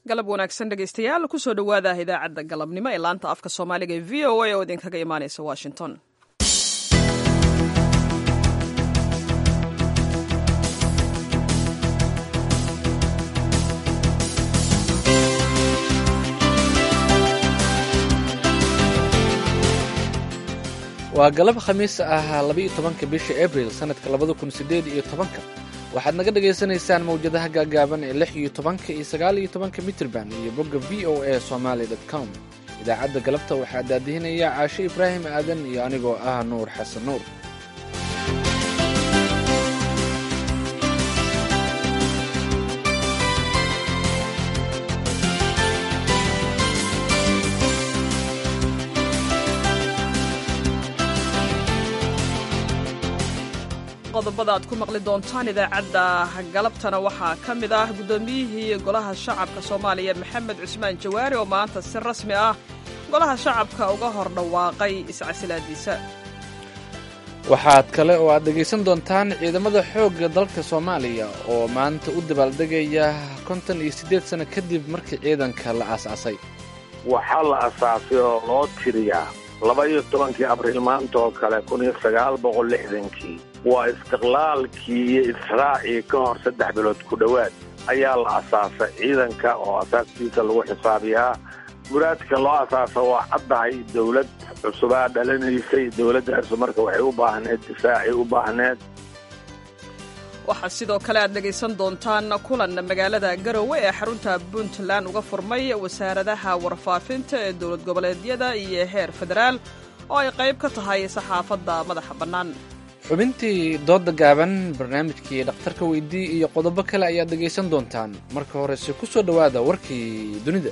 galab wanaagsan dhegaystayaal kusoo dhowaada idaacadda galabnimo ee laanta afka soomaaliga ee v o a oo idinkaga imaaneysa washington waa galab khamiis ah labaiyo tobanka bisha abril sannadka labada kun sideed iyo tobanka waxaad naga dhagaysanaysaan mawjadaha gaagaaban ee lix iyo tobanka iyo sagaal iyo tobanka mitrban iyo bogga v o a somaly com idaacadda galabta waxaa daadihinaya caashe ibraahim aadan iyo anigoo ah nuur xasan nuur qodobada aad ku maqli doontaan idaacadda galabtana waxaa ka mid ah guddoomiyihii golaha shacabka soomaaliya maxamed cusmaan jawaari oo maanta si rasmi ah golaha shacabka uga hor dhawaaqay iscasilaadiisa waxaad kale oo aad dhegaysan doontaan ciidamada xoogga dalka soomaaliya oo maanta u dabaaldegaya konton iyo siddeed sano kadib markii ciidanka la aasaasay waxaa la asaasay oo loo tiriyaa laba iyo tobankii abriil maanta oo kale kun iyo sagaal boqol lixdankii waa istiqlaalkii iyo israacii ka hor saddex bilood ku dhowaad ayaa la asaasay ciidanka oo asaaskiisa lagu xisaabiyaa muraadka loo asaasa waa caddahay dowlad cusubaa dhalanaysay dowladdaasu marka waxay u baahneed difaacay u baahneed waxaa sidoo kale aad dhegaysan doontaan kulan magaalada garowe ee xarunta puntland uga furmay wasaaradaha warfaafinta ee dowlad goboleedyada iyo heer federaal oo ay qayb ka tahay saxaafadda madaxa bannaan xubintii doodda gaaban barnaamijkii dhakhtarka weydii iyo qodobo kale ayaad dhegaysan doontaan marka horese ku soo dhowaada warkii dunida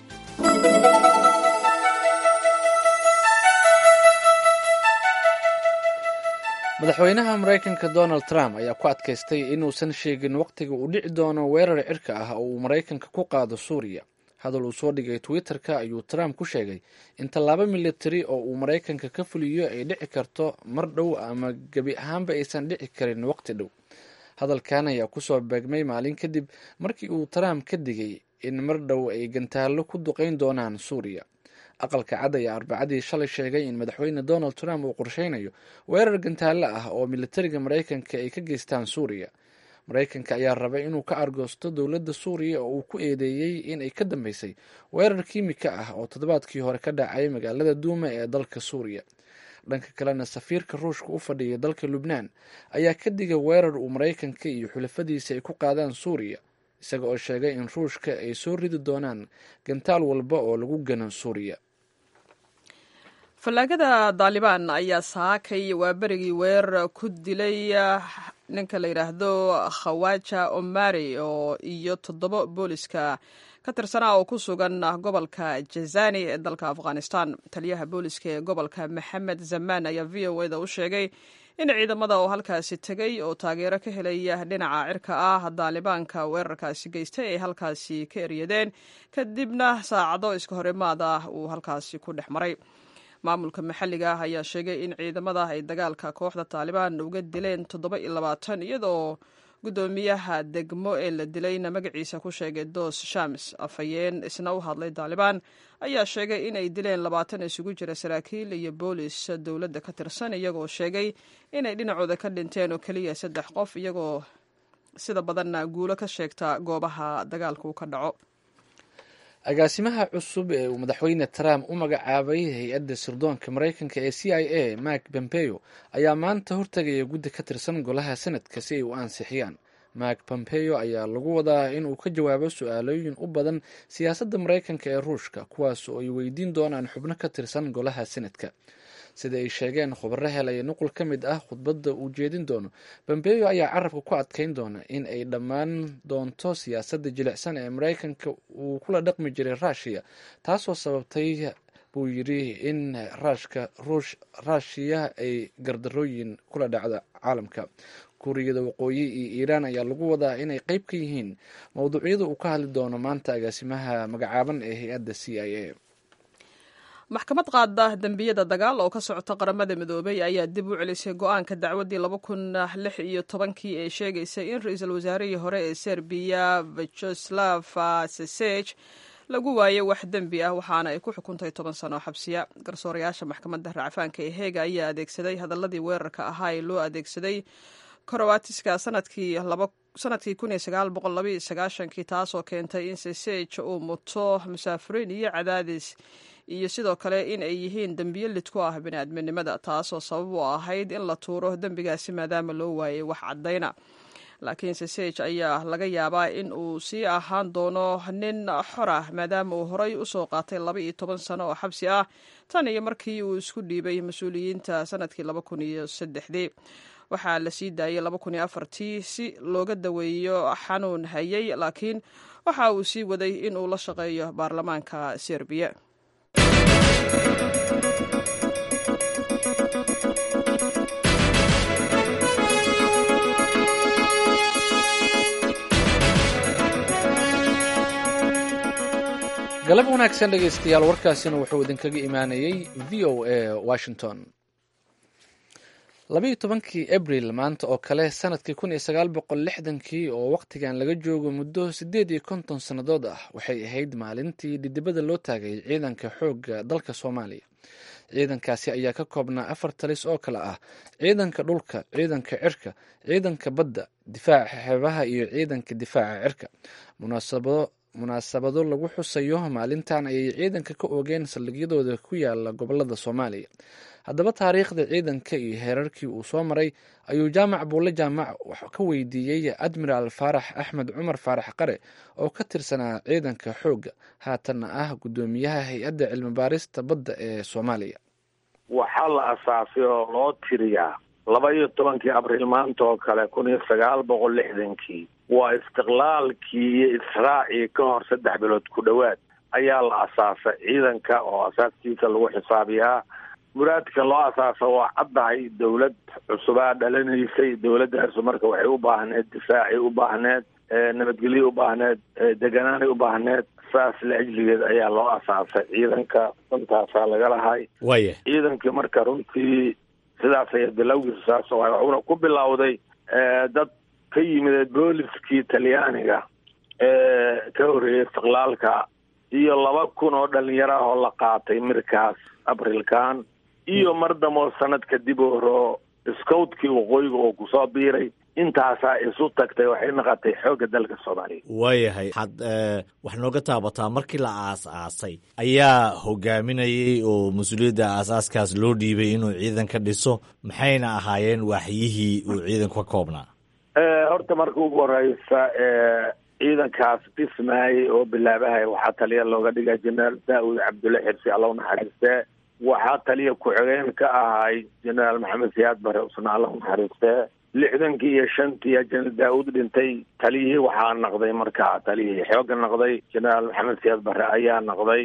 madaxweynaha maraykanka donald trump ayaa ku adkaystay inuusan sheegin wakhtiga uu dhici doono weerar cirka ah oo uu maraykanka ku qaado suuriya hadal uu soo dhigay twitter-ka ayuu trump ku sheegay in tallaabo militari oo uu maraykanka ka fuliyo ay dhici karto mar dhow ama gebi ahaanba aysan dhici karin waqti dhow hadalkan ayaa kusoo beegmay maalin kadib markii uu trump ka digay in mar dhow ay gantaallo ku duqeyn doonaan suuriya aqalka cad ayaa arbacadii shalay sheegay in madaxweyne donald trump uu qorsheynayo weerar gantaallo ah oo militariga maraykanka ay ka geystaan suuriya maraykanka ayaa rabay inuu ka argoosto dowladda suuriya oo uu ku eedeeyey in ay ka dambeysay weerar kiimika ah oo toddobaadkii hore ka dhacay magaalada duuma ee dalka suuriya dhanka kalena safiirka ruushka u fadhiya dalka lubnaan ayaa ka digay weerar uu maraykanka iyo xulafadiisa ay ku qaadaan suuriya isaga oo sheegay in ruushka ay soo ridi doonaan gantaal walba oo lagu gano suuriya fallaagada daalibaan ayaa saakay waa berigii weerar ku dilay ninka la yidhaahdo khawaja omari oo iyo toddoba booliska ka tirsanaa oo ku sugan gobolka jazani ee dalka afghanistan taliyaha booliska ee gobolka maxamed zamaan ayaa v o eda u sheegay in ciidamada oo halkaasi tegay oo taageero ka helaya dhinaca cirka ah daalibaanka weerarkaasi geystay ay halkaasi ka eryadeen kadibna saacado iska horimaad ah uu halkaasi ku dhex maray maamulka maxalliga ah ayaa sheegay in ciidamada ay dagaalka kooxda taalibaan uga dileen toddoba iyo labaatan iyadoo guddoomiyaha degmo ee la dilayna magaciisa ku sheegay dos shams afhayeen isna u hadlay taalibaan ayaa sheegay inay dileen labaatan isugu jira saraakiil iyo boolis dowladda ka tirsan iyagoo sheegay inay dhinacooda ka dhinteen oo keliya saddex qof iyagoo sida badanna guulo ka sheegta goobaha dagaalku ka dhaco agaasimaha cusub ee uu madaxweyne trump u magacaabay hay-adda sirdoonka maraykanka ee c i a mark pompeo ayaa maanta hortegaya guddi ka tirsan golaha senadka si ay u ansixiyaan mark pompeo ayaa lagu wadaa inuu ka jawaabo su-aalooyin u badan siyaasadda maraykanka ee ruushka kuwaas oo ay weydiin doonaan xubno ka tirsan golaha senadka sida ay sheegeen khubaro helaya nuqul ka mid ah khudbadda uu jeedin doono bombeyo ayaa carabka ku adkeyn doona in ay dhammaan doonto siyaasadda jilicsan ee maraykanka uu kula dhaqmi jiray ruushiya taasoo sababtay buu yidhi in raashka ruush raashiya ay gardarooyin kula dhacda caalamka kuuriyada waqooyi iyo iiraan ayaa lagu wadaa inay qeyb ka yihiin mowduucyada uu ka hadli doono maanta agaasimaha magacaaban ee hay-adda c i a maxkamad qaada dembiyada dagaal oo ka socota qaramada midoobay ayaa dib u celisay go-aanka dacwaddii laba kun lix iyo tobankii ee sheegaysay in ra-iisul wasaarihii hore ee serbiya vajoslav sesej lagu waayey wax dembi ah waxaana ay ku xukuntay toban sano xabsiya garsoorayaasha maxkamadda racfaanka ee heega ayaa adeegsaday hadaladii weerarka ahaa ee loo adeegsaday korowatiska sanadkii sanadkii kun iyo sagaal boqol laba iyo sagaashankii taasoo keentay in sesej uu muto musaafiriin iyo cadaadis iyo sidoo kale in ay yihiin dembiyo lid ku ah biniaadminimada taasoo sabab u ahayd in la tuuro dembigaasi maadaama loo waayey wax caddayna laakiin sesej ayaa laga yaabaa in uu sii ahaan doono nin xor ah maadaama uu horey usoo qaatay laba iyo toban sano oo xabsi ah tan iyo markii uu isku dhiibay mas-uuliyiinta sanadkii laba kun iyo saddexdii waxaa la sii daayay laba kun iyo afartii si looga daweeyo xanuun hayay laakiin waxa uu sii waday in uu la shaqeeyo baarlamaanka serbiya galab wanaagsan dhegaystayaal warkaasina wuxuu idinkaga imaanayey v o a washington labayo tobankii abril maanta oo kale sanadkii kun iyo sagaal boqol lixdankii oo wakhtigan laga joogo muddo siddeed iyo konton sannadood ah waxay ahayd maalintii dhidibada loo taagay ciidanka xoogga dalka soomaaliya ciidankaasi ayaa ka koobnaa afar talis oo kale ah ciidanka dhulka ciidanka cirka ciidanka badda difaaca xeebaha iyo ciidanka difaaca cirka munaasabado munaasabado lagu xusayo maalintan ayay ciidanka ka oogeen saldhigyadooda ku yaala gobolada soomaaliya haddaba taariikhda ciidanka iyo heerarkii uu soo maray ayuu jaamac buulle jaamac ka weydiiyey admiraal faarax axmed cumar faarax qare oo ka tirsanaa ciidanka xoogga haatanna ah guddoomiyaha hay-adda cilmibaarista badda ee soomaaliya waxaa la asaasay oo loo tiriyaa laba iyo tobankii abriil maanta oo kale kun iyo sagaal boqol lixdankii waa istiqlaalkii iyo israacii ka hor saddex bilood ku dhowaad ayaa la asaasay ciidanka oo asaaskiisa lagu xisaabiyaa muraadka loo asaasa waa caddahay dawlad cusubaa dhalanaysay dawladdaasu marka waxay u baahneed difaacay u baahneed nabadgelyo u baahneed deganaanay u baahneed saas la ajligeed ayaa loo asaasay ciidanka dantaasaa laga lahay waya ciidankii marka runtii sidaas aya bilowgiisu saas oo wuxuuna ku bilowday dad ka yimid booliskii talyaaniga ee ka horreeyay istiqlaalka iyo laba kun oo dhalinyaro ah oo la qaatay mirkaas abrilkan iyo mar damoo sanad kadib horo scoutkii waqooyiga oo kusoo biiray intaasaa isu tagtay waxay noqotay xoogga dalka soomaaliya waayahay waxaad wax nooga taabataa markii la aas-aasay ayaa hogaaminayay oo mas-uuliyadda aasaaskaas loo dhiibay inuu ciidan ka dhiso maxayna ahaayeen waaxyihii uu ciidanku ka koobnaa horta marka ugu horeysa ciidankaas dhismaayay oo bilaabahaya waxaa taliya looga dhiga jenaraal daawud cabdulle xirsi alla unaxariistee waxaa taliya ku-xigeen ka ahay jenaraal maxamed siyaad bare usna alla unaxariistee lixdankii iyo shantii jenaraal daawud dhintay taliyihii waxaa naqday markaa taliyihii xooga naqday jenaraal maxamed siyaad bare ayaa naqday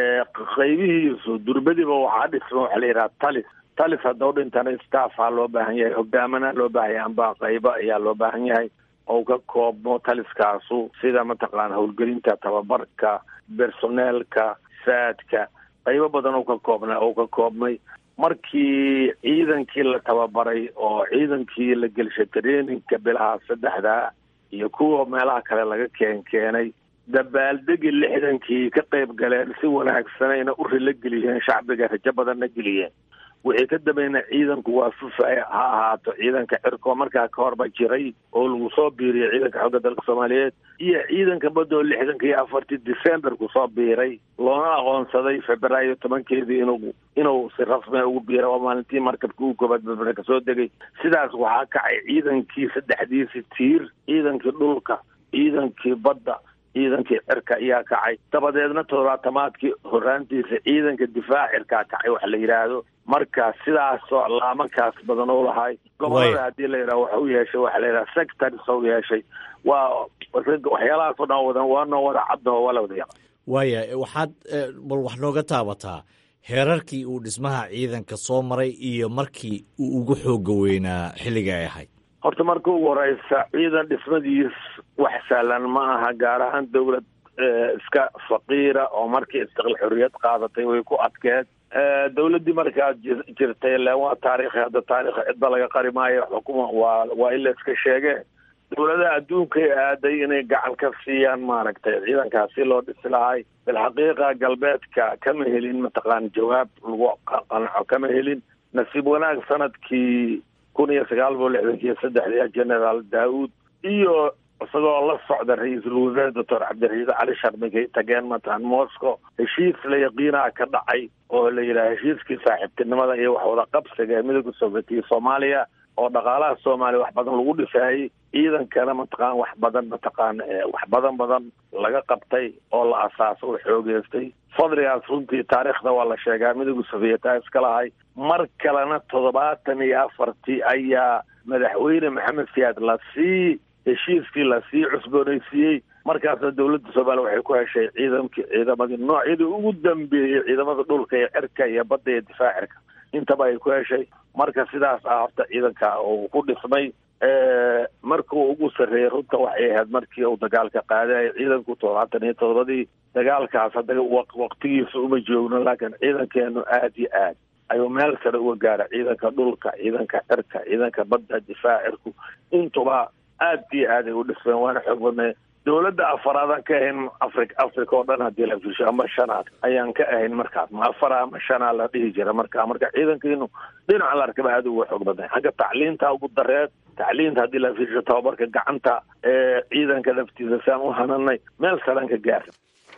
qaybihiisu durbadiba waxaa dhisma waxa la yidhaha talis talis haddau dhintana staffaa loo baahan yahay hogaamana loo baahan yahay amba qaybo ayaa loo baahan yahay oo ka koobmo taliskaasu sida mataqaana howlgelinta tababarka bersoneelka saadka qaybo badan oo ka koobnaa oo ka koobmay markii ciidankii la tababaray oo ciidankii la gelshay traininka bilaha saddexdaa iyo kuwa meelaha kale laga keen keenay dabaaldegi lixdankii ka qayb galeen si wanaagsanayna u rilo geliyeen shacbiga rajo badanna geliyeen wixii ka dambeeyna ciidanku waa fufaya ha ahaato ciidanka cirko markaa ka horba jiray oo lagu soo biiriyay ciidanka xoogga dalka soomaaliyeed iyo ciidanka badoo lixdanka iyo afartii december kusoo biiray loona aqoonsaday februaayo tobankeedii inuu inuu si rasmia ugu biiray oo maalintii markabka ugu koobaad berbere kasoo degay sidaas waxaa kacay ciidankii saddexdiisi tiir ciidankii dhulka ciidankii badda ciidankii cirka ayaa kacay dabadeedna toddobaatamaadkii horaantiisa ciidanka difaac cirkaa kacay wax la yidhaahdo marka sidaasoo laamankaas badan u lahay gobolada haddii la yidhaha wax u yeeshay waxa la yidhaha sectors u yeeshay waa waxyaalahaas o dhan wadan waanoo wada caddaho waa la wada yaqa waaya waxaad bal wax nooga taabataa heerarkii uu dhismaha ciidanka soo maray iyo markii uu ugu xooga weynaa xilliga ay ahayd horta marka ugu horeysa ciidan dhismadiis wax sahlan ma aha gaar ahaan dowlad iska faqiira oo markii istiqlaal xorriyad qaadatay way ku adkeed dawladdii markaa jirtay le waa taariikhi hadda taarikh cidba laga qari maayo xukuma waa waa in la iska sheege dawladaha adduunkay aaday inay gacan ka siiyaan maaragtay ciidankaas si loo dhisi lahay bilxaqiiqa galbeedka kama helin mataqaan jawaab lagu qanco kama helin nasiib wanaag sanadkii kun iyo sagaal boqol lixdankii saddexdii generaal daauud iyo isagoo la socda ra-iisul wasaare doctor cabdiraxiid cali sharmigay tageen matalan moscow heshiis la yaqiinaa ka dhacay oo la yidhaha heshiiskii saaxiibtinimada iyo wax wada qabsiga ee midooda sovietiya soomaaliya oo dhaqaalaha soomaaliya wax badan lagu dhisaayey ciidankana mataqaan wax badan mataqaan wax badan badan laga qabtay oo la asaaso oo xoogeystay fadligaas runtii taariikhda waa la sheegaa midooda sovieta iska lahay mar kalena toddobaatan iyo afartii ayaa madaxweyne maxamed siyaad lasii heshiiskii lasii cusboonaysiiyey markaasna dawladda soomaaliya waxay ku heshay ciidankii ciidamadii noocyadii ugu dambeeyey ciidamada dhulka iyo cirka iyo badda iyo difaacirka intaba ay ku heshay marka sidaas ah horta ciidanka uu ku dhismay markuu ugu sarreeyey runta waxay ahayd markii uu dagaalka qaadaya ciidanku toddobaatan iyo todobadii dagaalkaas hadda waqtigiisa uma joogno laakiin ciidankeenu aad iyo aad ayuu meel sare uga gaara ciidanka dhulka ciidanka cirka ciidanka badda difaacirku intuba aad iyo aad ay u dhismeen waana xoog badnay dawladda afaraadaan ka ahayn afri africa oo dhan haddii la fiisho ama shanaad ayaan ka ahayn markaas ma afara ama shanaa la dhihi jira marka marka ciidankiinu dhinaca la arkaba aad uga xoog badnay xagga tacliinta ugu dareed tacliinta haddii la fiisho tababarka gacanta ee ciidanka laftiisa saan u hananay meel salaan ka gaara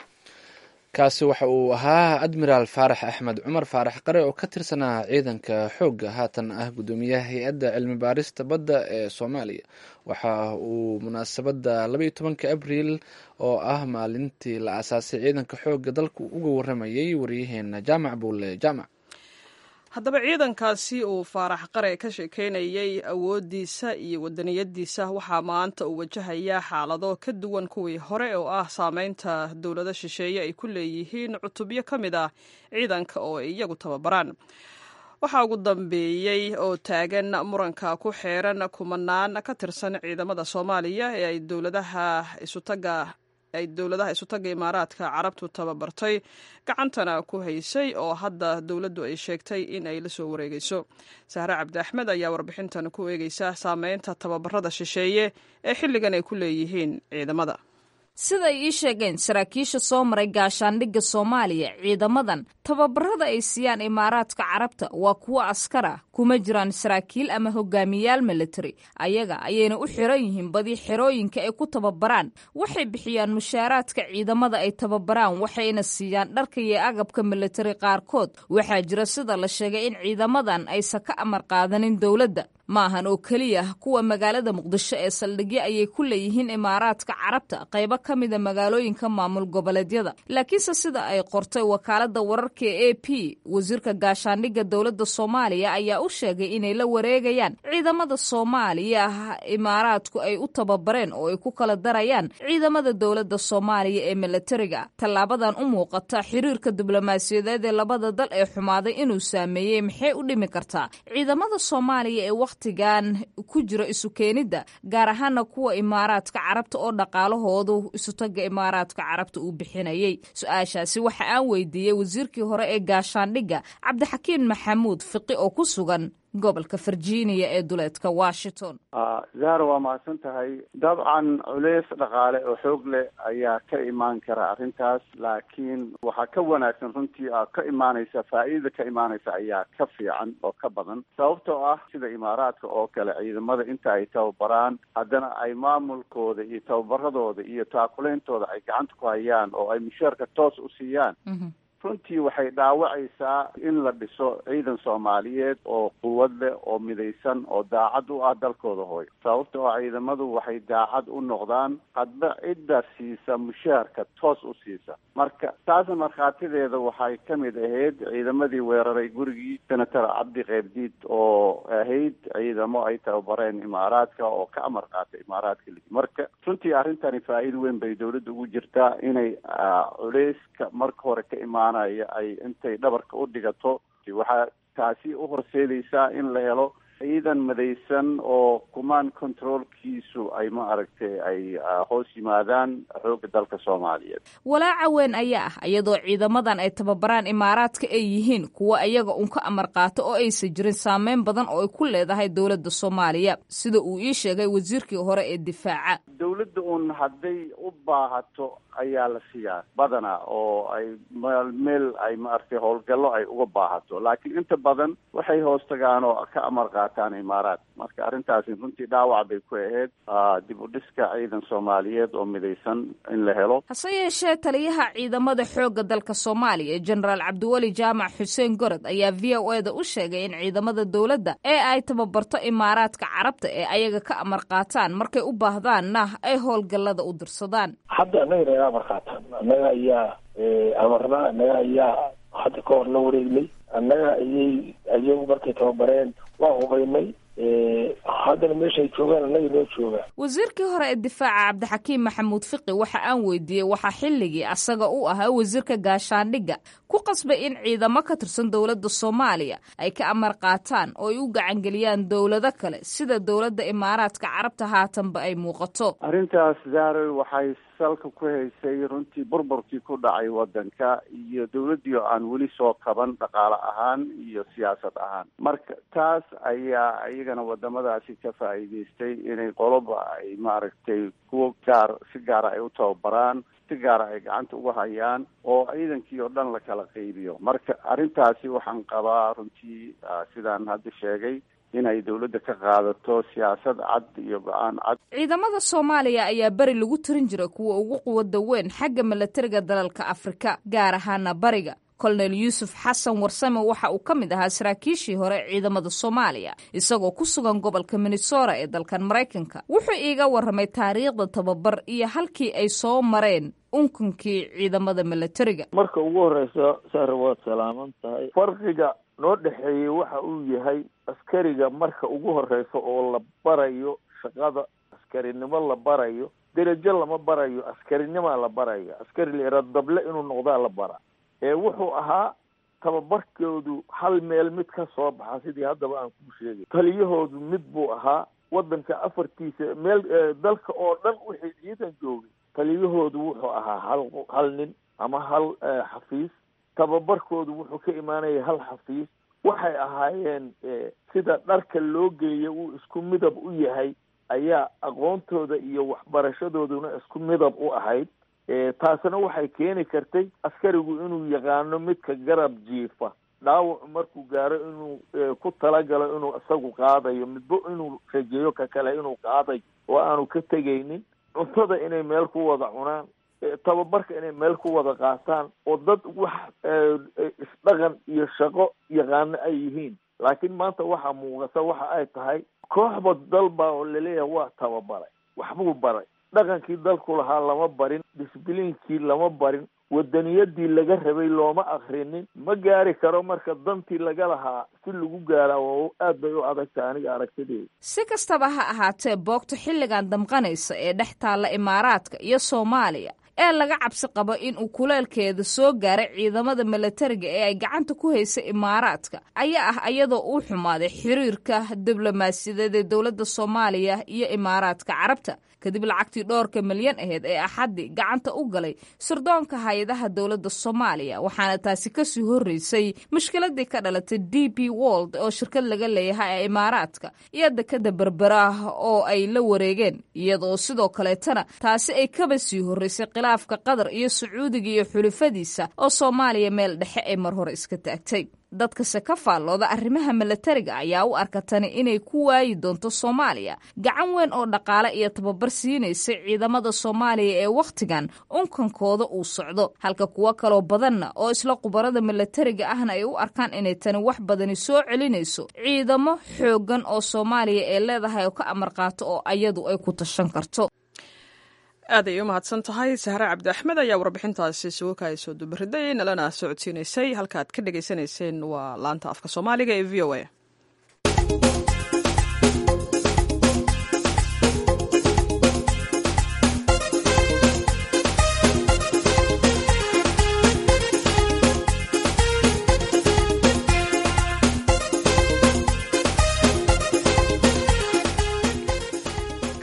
kaasi waxa uu ahaa admiraal faarax axmed cumar faarax qare oo ka tirsanaa ciidanka xoogga haatan ah guddoomiyaha hay-adda cilmi baarista badda ee soomaaliya waxa uu munaasabadda labaiyo tobanka abriil oo ah maalintii la aasaasay ciidanka xoogga dalku uga waramayay waryaheena jaamac buule jaamac haddaba ciidankaasi uu faarax qare ka sheekeynayay awooddiisa iyo wadaniyadiisa waxaa maanta uu wajahayaa xaalado ka duwan kuwii hore oo ah saameynta dowlado shisheeye ay ku leeyihiin cutubyo ka mid ah ciidanka oo ay iyagu tababaraan waxaa ugu dambeeyey oo taagan muranka ku xeeran kumanaan ka tirsan ciidamada soomaaliya ee ay dowladaha isutaga ay dowladaha isutaga imaaraadka carabtu tababartay gacantana ku haysay oo hadda dowladdu ay sheegtay in ay la soo wareegeyso sahre cabdi axmed ayaa warbixintan ku eegeysa saameynta tababarada shisheeye ee xilligan ay ku leeyihiin ciidamada siday ii sheegeen saraakiisha soo maray gaashaandhigga soomaaliya ciidamadan tababarada ay siiyaan imaaraadka carabta waa kuwo askar ah kuma jiraan saraakiil ama hogaamiyaal militari ayaga ayayna u xiran yihiin badi xerooyinka ay ku tababaraan waxay bixiyaan mushaaraadka ciidamada ay tababaraan waxayna siiyaan dharka iyo agabka militari qaarkood waxaa jira sida la sheegay in ciidamadan aysan ka amar qaadanin dowladda ma ahan oo keliya kuwa magaalada muqdisho ee saldhigyo ayay ku leeyihiin imaaraadka carabta qaybo ka mida magaalooyinka maamul goboleedyada laakiinse sida ay qortay wakaalada wararka e a p wasiirka gaashaandhigga dowladda soomaaliya ayaa u sheegay inay la wareegayaan ciidamada soomaaliya imaaraadku ay u tababareen oo ay ku kala darayaan ciidamada dowladda soomaaliya ee militariga tallaabadan u muuqata xiriirka diblomaasiyadeed ee labada dal ee xumaaday inuu saameeyey maxay u dhimi kartaa ciidamada soomaaliya ee wakhtigan ku jira isu keenidda gaar ahaana kuwa imaaraadka carabta oo dhaqaalahoodu isutaga imaaraadka carabta uu bixinayay su-aashaasi waxa aan weydiiyey wasiirkii hore ee gaashaandhigga cabdixakiin maxamuud fiqi oo ku sugan gobolka virginia ee duleedka washington zahra waa mahadsan tahay dabcan culeys dhaqaale oo xoog leh ayaa ka imaan kara arrintaas laakiin waxaa ka wanaagsan runtii a ka imaanaysa faa'iidada ka imaanaysa ayaa ka fiican oo ka badan sababtoo ah sida imaaraadka oo kale ciidamada inta ay tababaraan haddana ay maamulkooda iyo tababaradooda iyo taakuleyntooda ay gacanta ku hayaan oo ay mushaarka toos u siiyaan runtii waxay dhaawacaysaa in la dhiso ciidan soomaaliyeed oo quwad leh oo midaysan oo daacad u ah dalkooda hooyo sababta oo ciidamadu waxay daacad u noqdaan hadba cidda siisa mushaharka toos u siisa marka taasna markhaatideeda waxay ka mid ahayd ciidamadii weeraray gurigii senator cabdi keybdiid oo ahayd ciidamo ay tababareen imaaraadka oo ka amar qaatay imaaraadka ligi marka runtii arrintani faa'iido weyn bay dowladda ugu jirtaa inay culeyska marka hore ka imaanaya ay intay dhabarka u dhigato waxaa taasi u horseedaysaa in la helo ciidan madaysan oo command controlkiisu ay ma aragtay ay hoos yimaadaan xoogga dalka soomaaliyeed walaaca weyn ayaa ah iyadoo ciidamadan ay tababaraan imaaraadka ay yihiin kuwa iyaga un ka amar qaato oo aysan jirin saameyn badan oo ay ku leedahay dowladda soomaaliya sida uu ii sheegay wasiirkii hore ee difaaca dowladda un hadday u baahato ayaa la siiyaa badanaa oo ay meel meel ay maaragtay howlgallo ay uga baahato laakiin inta badan waxay hoos tagaan oo ka amar qaataan imaaraad marka arrintaasi runtii dhaawac bay ku ahayd dib u dhiska ciidan soomaaliyeed oo midaysan in la helo hase yeeshee taliyaha ciidamada xoogga dalka soomaaliya jenaraal cabdiweli jaamac xuseen gorod ayaa v o e da u sheegay in ciidamada dowladda ee ay tababarto imaaraadka carabta ee ayaga ka amar qaataan markay u baahdaanna ay howlgallada u dirsadaan hadda annaga naga amar qaataan annaga ayaa amarnaa annaga ayaa hadda ka hor la wareegnay annaga ayay ayagu markay tababareen waa hubaynay haddana meesha ay joogaan annaga noo joogaan wasiirkii hore ee difaaca cabdixakiim maxamuud fiqi waxa aan weydiiyey waxaa xilligii asaga u ahaa wasiirka gaashaandhigga ku qasbay in ciidamo ka tirsan dowladda soomaaliya ay ka amar qaataan oo ay u gacangeliyaan dowlado kale sida dowladda imaaraadka carabta haatanba ay muuqato arrintaas zaaroy waxay salka ku haysay runtii burburkii ku dhacay waddanka iyo dowladdii oo aan weli soo kaban dhaqaale ahaan iyo siyaasad ahaan marka taas ayaa iyagana wadamadaasi ka faa'iidaystay inay qoloba ay maaragtay kuwo gaar si gaara ay u tababaraan si gaara ay gacanta uga hayaan oo ciidankii oo dhan la kala qaybiyo marka arrintaasi waxaan qabaa runtii sidaan hadda sheegay inay dowladda ka qaadato siyaasad cad iyo go-aan cad ciidamada soomaaliya ayaa beri lagu tirin jiray kuwa ugu quwada weyn xagga milatariga dalalka afrika gaar ahaana bariga kolonel yuusuf xasan warsame waxa uu ka mid ahaa saraakiishii hore ciidamada soomaaliya isagoo ku sugan gobolka minnesota ee dalkan maraykanka wuxuu iiga warramay taariikhda tababar iyo halkii ay soo mareen unkunkii ciidamada milatariga marka ugu horeysa sare waad salaaman tahay farqiga noo dhexeeyey waxa uu yahay askariga marka ugu horeysa oo la barayo shaqada askarinimo la barayo derajo lama barayo askarinimaa la barayo askari la dable inuu noqdaa la bara ee wuxuu ahaa tababarkoodu hal meel mid ka soo baxa sidii haddaba aan kuu sheegay taliyahoodu mid buu ahaa waddanka afartiisa meel dalka oo dhan wixii ciidan joogay taliyahoodu wuxuu ahaa hal hal nin ama hal xafiis tababarkoodu wuxuu ka imaanaya hal xafiis waxay ahaayeen sida dharka loo geeyo uu isku midab u yahay ayaa aqoontooda iyo waxbarashadooduna isku midab u ahayd taasina waxay keeni kartay askarigu inuu yaqaano midka garab jiifa dhaawacu markuu gaaro inuu ku talagalo inuu isagu qaadayo midba inuu rajeeyo ka kale inuu qaadayo oo aanu ka tegaynin cuntada inay meel ku wada cunaan tababarka inay meel ku wada qaataan oo dad wax isdhaqan iyo shaqo yaqaano ay yihiin laakiin maanta waxaa muuqata waxa ay tahay kooxba dalba oo laleeyahay waa tababaray waxbuu baray dhaqankii dalku lahaa lama barin disbliinkii lama barin wadaniyadii laga rabay looma akrinin ma gaari karo marka dantii laga lahaa si lagu gaaraa oo aad bay u adagtahay aniga aragtideeda si kastaba ha ahaatee boogta xilligan damqanaysa ee dhex taalla imaaraadka iyo soomaaliya ee laga cabsi qabo in uu kuleelkeeda soo gaaray ciidamada milatariga ee ay gacanta ku haysa imaaraadka ayaa ah iyadoo uu xumaaday xiriirka diblomaasiyadeed ee dowladda soomaaliya iyo imaaraadka carabta kadib lacagtii dhowrka milyan aheyd ee axaddi gacanta u galay sirdoonka hay-adaha dowladda soomaaliya waxaana taasi kasii horreysay mushkiladii ka dhalatay d b wold oo shirkad laga leeyahay ee imaaraadka iyo dekada berberaah oo ay la wareegeen iyadoo sidoo kaleetana taasi ay kaba sii horreysay khilaafka qatar iyo sacuudiga iyo xulufadiisa oo soomaaliya meel dhexe ay mar hore iska taagtay dadkase ka faallooda arrimaha milatariga ayaa u arka tani inay ku waayi doonto soomaaliya gacan weyn oo dhaqaale iyo tababar siinaysa ciidamada soomaaliya ee wakhtigan unkankooda uu socdo halka kuwo kaloo badanna oo isla khubarada milatariga ahna ay u arkaan inay tani wax badani soo celinayso ciidamo xooggan oo soomaaliya ee leedahay oo ka amar qaato oo ayadu ay ku tashan karto aad ay u mahadsan tahay sahre cabdi axmed ayaa warbixintaasi isugu kaayasoo dubariday nalana socodsiinaysay halkaaad ka dhegaysanayseen waa laanta afka soomaaliga ee v o a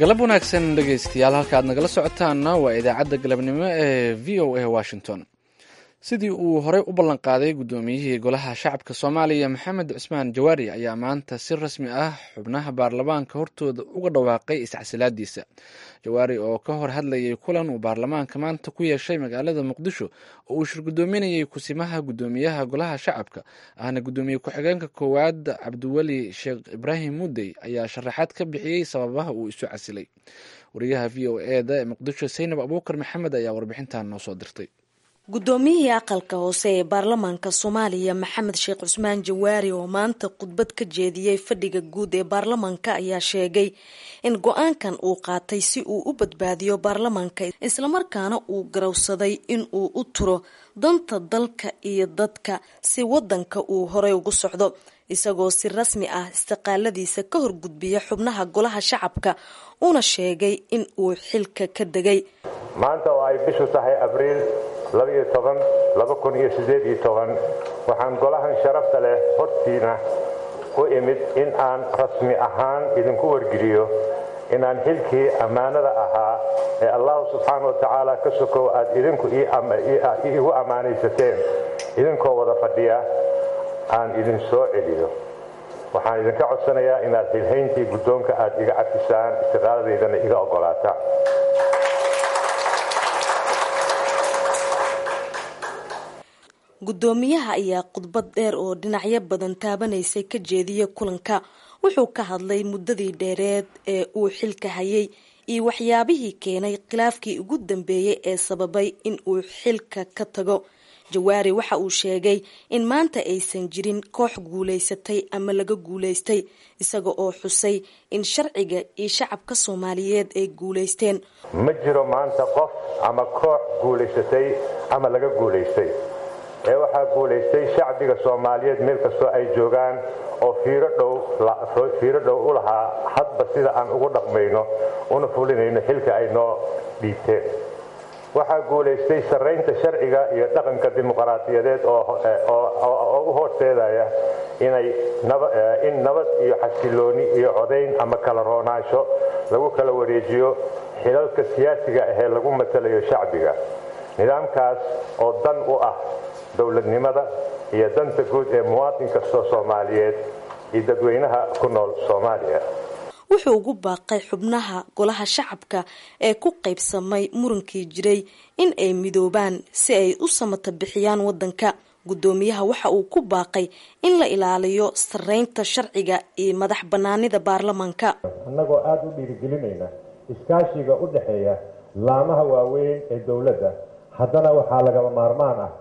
galab wanaagsan dhegaystayaal halka aad nagala socotaanna waa idaacadda galabnimo ee v o a washington sidii uu horey u ballanqaaday guddoomiyihii golaha shacabka soomaaliya maxamed cusmaan jawaari ayaa maanta si rasmi ah xubnaha baarlamaanka hortooda uga dhawaaqay iscasilaadiisa jawaari oo ka hor hadlayay kulan uu baarlamaanka maanta ku yeeshay magaalada muqdisho oo uu shir guddoominayay kusimaha guddoomiyaha golaha shacabka ahna guddoomiye ku-xigeenka koowaad cabdiweli sheekh ibraahim mudey ayaa sharaxaad ka bixiyey sababaha uu isu casilay wariyaha v o e da ee muqdisho saynab abuukar maxamed ayaa warbixintan noo soo dirtay guddoomiyihii aqalka hoose ee baarlamaanka soomaaliya maxamed sheekh cusmaan jawaari oo maanta khudbad ka jeediyey fadhiga guud ee baarlamaanka ayaa sheegay in go-aankan uu qaatay si uu u badbaadiyo baarlamaanka islamarkaana uu garowsaday in uu u turo danta dalka iyo dadka si wadanka uu horey ugu socdo isagoo si rasmi ah istiqaaladiisa ka horgudbiya xubnaha golaha shacabka una sheegay in uu xilka ka degay maanta oo ay bishu tahay abriil labaiyo toban laba kun iyo siddeed iyo toban waxaan golahan sharafta leh hortiina u imid in aan rasmi ahaan idinku wargeliyo inaan xilkii ammaanada ahaa ee allahu subxaana wa tacaala ka sokow aad idinku iigu ammaanaysateen idinkoo wada fadhiya aan idin soo celiyo waxaan idinka codsanayaa inaad xilhayntii guddoonka aad iga cafisaan istiqaaladeydana iga oggolaataan guddoomiyaha ayaa khudbad dheer oo dhinacyo badan taabanaysay ka jeediyay kulanka wuxuu ka hadlay muddadii dheereed ee uu xilka hayay iyo waxyaabihii keenay khilaafkii ugu dambeeyey ee sababay in uu xilka ka tago jawaari waxa uu sheegay in maanta aysan jirin koox guulaysatay ama laga guulaystay isaga oo xusay in sharciga iyo shacabka soomaaliyeed ay guulaysteen ma jiro maanta qof ama koox guulaysatay ama laga guulaystay ee waxaa guulaystay shacbiga soomaaliyeed meel kastoo ay joogaan oo fiiro dhow u lahaa hadba sida aan ugu dhaqmayno una fulinayno xilka ay noo dhiibteen waxaa guulaystay sarraynta sharciga iyo dhaqanka dimuqraadiyadeed oo u horseedaya in nabad iyo xasilooni iyo codayn ama kala roonaansho lagu kala wareejiyo xilalka siyaasiga ahee lagu matalayo shacbiga nidaamkaas oo dan u ah dowladnimada iyo danta guud ee muwaadin kastoo soomaaliyeed iyo dadweynaha ku nool soomaaliya wuxuu ugu baaqay xubnaha golaha shacabka ee ku qaybsamay murankii jiray in ay midoobaan si ay u samata bixiyaan wadanka guddoomiyaha waxa uu ku baaqay in la ilaaliyo sarreynta sharciga iyo madax bannaanida baarlamaanka annagoo aada u dhiirigelinayna iskaashiga u dhexeeya laamaha waaweyn ee dowladda haddana waxaa lagaba maarmaan ah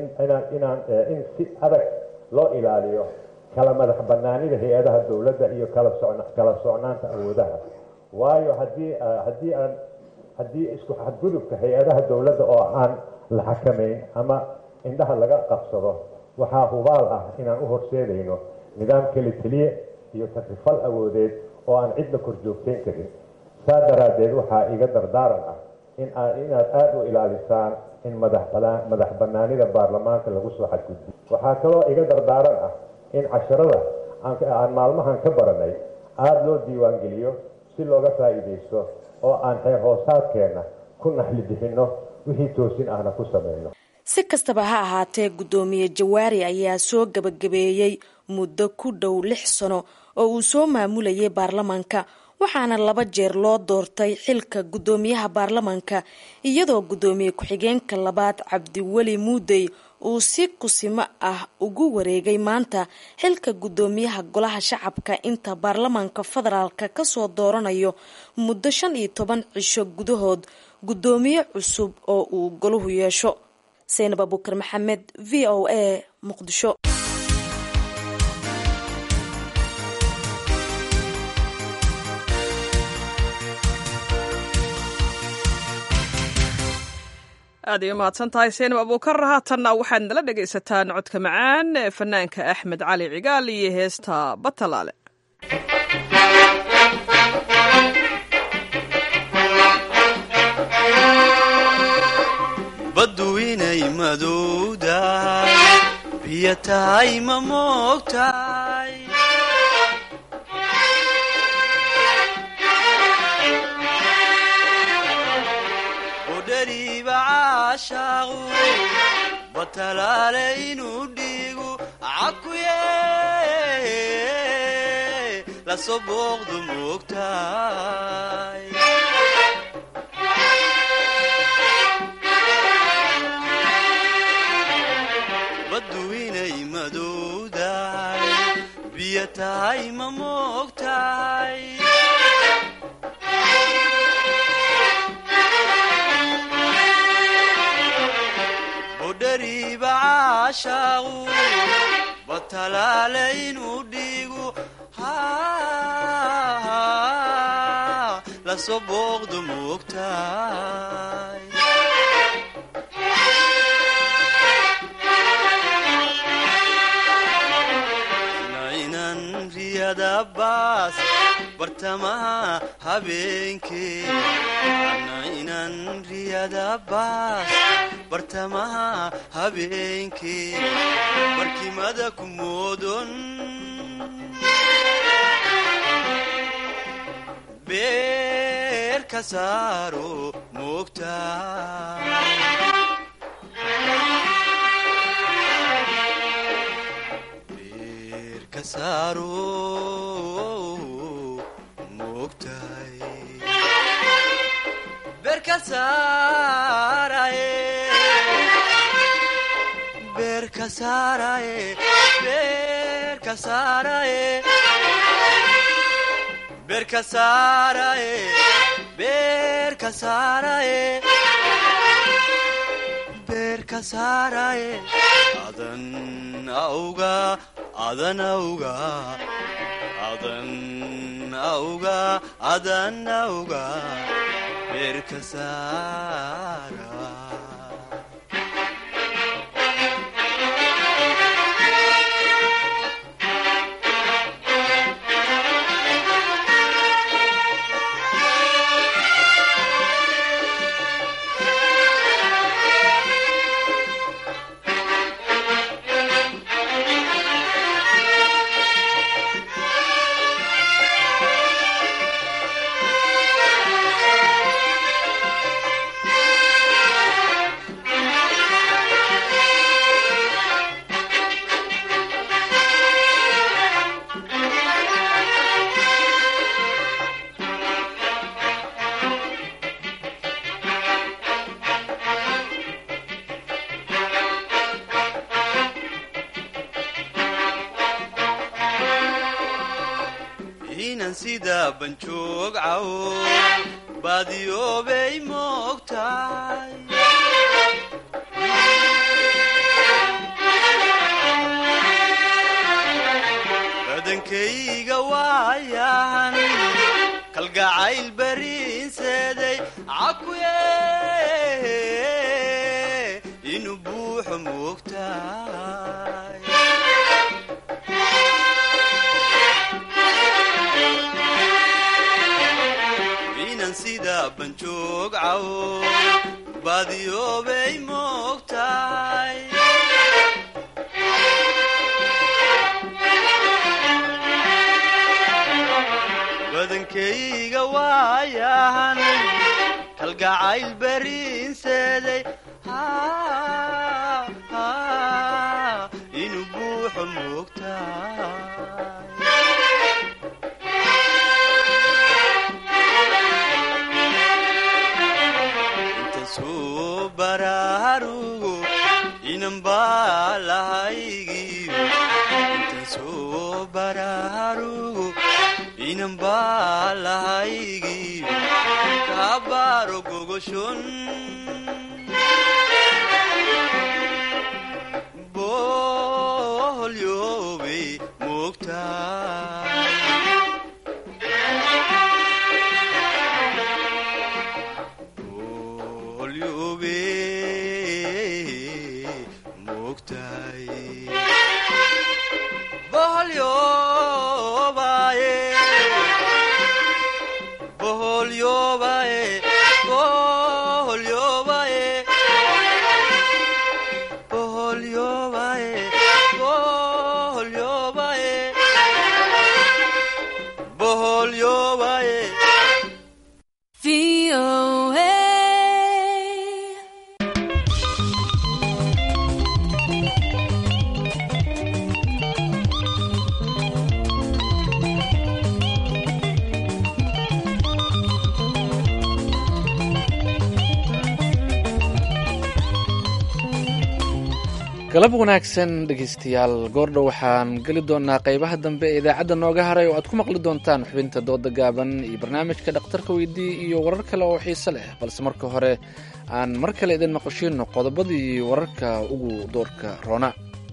in si adag loo ilaaliyo kala madax banaanida hay-adaha dowladda iyo kala socnaanta awoodaha waayo haddii aan haddii isku xadgudubka hay-adaha dowladda oo aan la xakamayn ama indhaha laga qabsado waxaa hubaal ah inaan u horseedayno nidaam keli teliye iyo takrifal awoodeed oo aan cidla kor joogtayn karin saa daraaddeed waxaa iga dardaaran ah inaad aada u ilaalisaan in madax banaanida baarlamaanka lagu soo xadgudbiyo waxaa kaloo iga dardaaran ah in casharada aan maalmahan ka baranay aada loo diiwaangeliyo si looga faa'iidaysto oo aan xeer hoosaadkeenna ku naxli bixinno wixii toosin ahna ku samayno si kastaba ha ahaatee guddoomiye jawaari ayaa soo gabagabeeyey muddo ku dhow lix sano oo uu soo maamulayay baarlamaanka waxaana laba jeer loo doortay xilka guddoomiyaha baarlamaanka iyadoo guddoomiye ku-xigeenka labaad cabdiweli muudey uu si kusimo ah ugu wareegay maanta xilka guddoomiyaha golaha shacabka inta baarlamaanka federaalka kasoo dooranayo muddo shan iyo toban cisho gudahood guddoomiye cusub oo uu golahu yeesho saynab abuukar maxamed v o a muqdisho aad ay u mahadsan tahay saynab abuukar haatanna waxaad nala dhegaysataan codka macaan ee fanaanka axmed cali cigaal iyo heesta batalaale baddu inay madowdahay biyo tahay ma moogtahay caashaaqu batalaale inuu dhiigu cakuye lasoo booqdu moogtahay baddu inay madowdahay biyo tahay ma moogtahay bodhariiba caashaaqu batalaale inuu dhiigu lasoo booqdu moogtahay naynan riyada baas bartamaha habeenkee naynan riyada baas bartamaha habeenkee barkimada ku moodon beer ka saaro moogtahay adan auga adan auga adan auga adan auga beerka saara inan sida banjoog cawo baadiyoobay moogtahay badankayga waayahan kalgacayl bariinseeday cakuye inuu buuxo moogtahay inan sida banjoog cawo baadiyoobay moogtahay badankayga waayahan kalgacayl bariinseeday inuu buuxo moogtahay intasuu baraarugo inan baalahaygiyo intasuu baraarugo inan baalahaygiyo kabaaro gogoshon boholyoobay moogtahay galab wanaagsan dhegeystayaal goordhow waxaan geli doonaa qeybaha dambe ee idaacadda nooga haray oo aad ku maqli doontaan xubinta dooda gaaban iyo barnaamijka dhakhtarka weydii iyo warar kale oo xiise leh balse marka hore aan mar kale idin maqashiino qodobadii wararka ugu doorka roona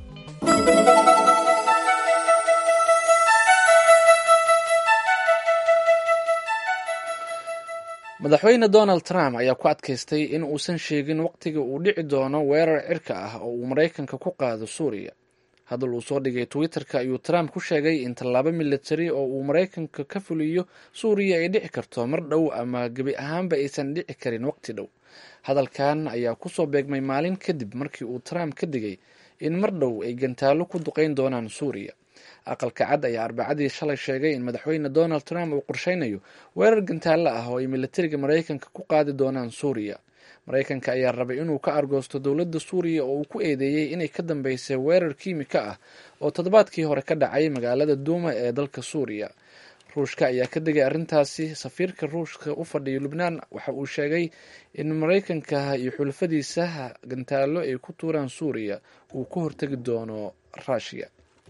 madaxweyne donald trump ayaa ku adkaystay in uusan sheegin waqtiga uu dhici doono weerar cirka ah oo uu maraykanka ku qaado suuriya hadal uu soo dhigay twitter-ka ayuu trump ku sheegay in tallaabo militari oo uu maraykanka ka fuliyo suuriya ay dhici karto mar dhow ama gebi ahaanba aysan dhici karin waqti dhow hadalkan ayaa kusoo beegmay maalin kadib markii uu trump ka digay in mar dhow ay gantaallo ku duqeyn doonaan suuriya aqalka cad ayaa arbacadii shalay sheegay in madaxweyne donald trump uu qorsheynayo weerar gantaallo ah oo ay militariga maraykanka ku qaadi doonaan suuriya maraykanka ayaa rabay inuu ka argoosto dowladda suuriya oo uu ku eedeeyey inay ka dambeysay weerar kiimika ah oo toddobaadkii hore ka dhacay magaalada duuma ee dalka suuriya ruushka ayaa ka digay arrintaasi safiirka ruushka u fadhiya lubnaan waxa uu sheegay in maraykanka iyo xulafadiisa gantaallo ay ku tuuraan suuriya uu ku hortegi doono ruushiya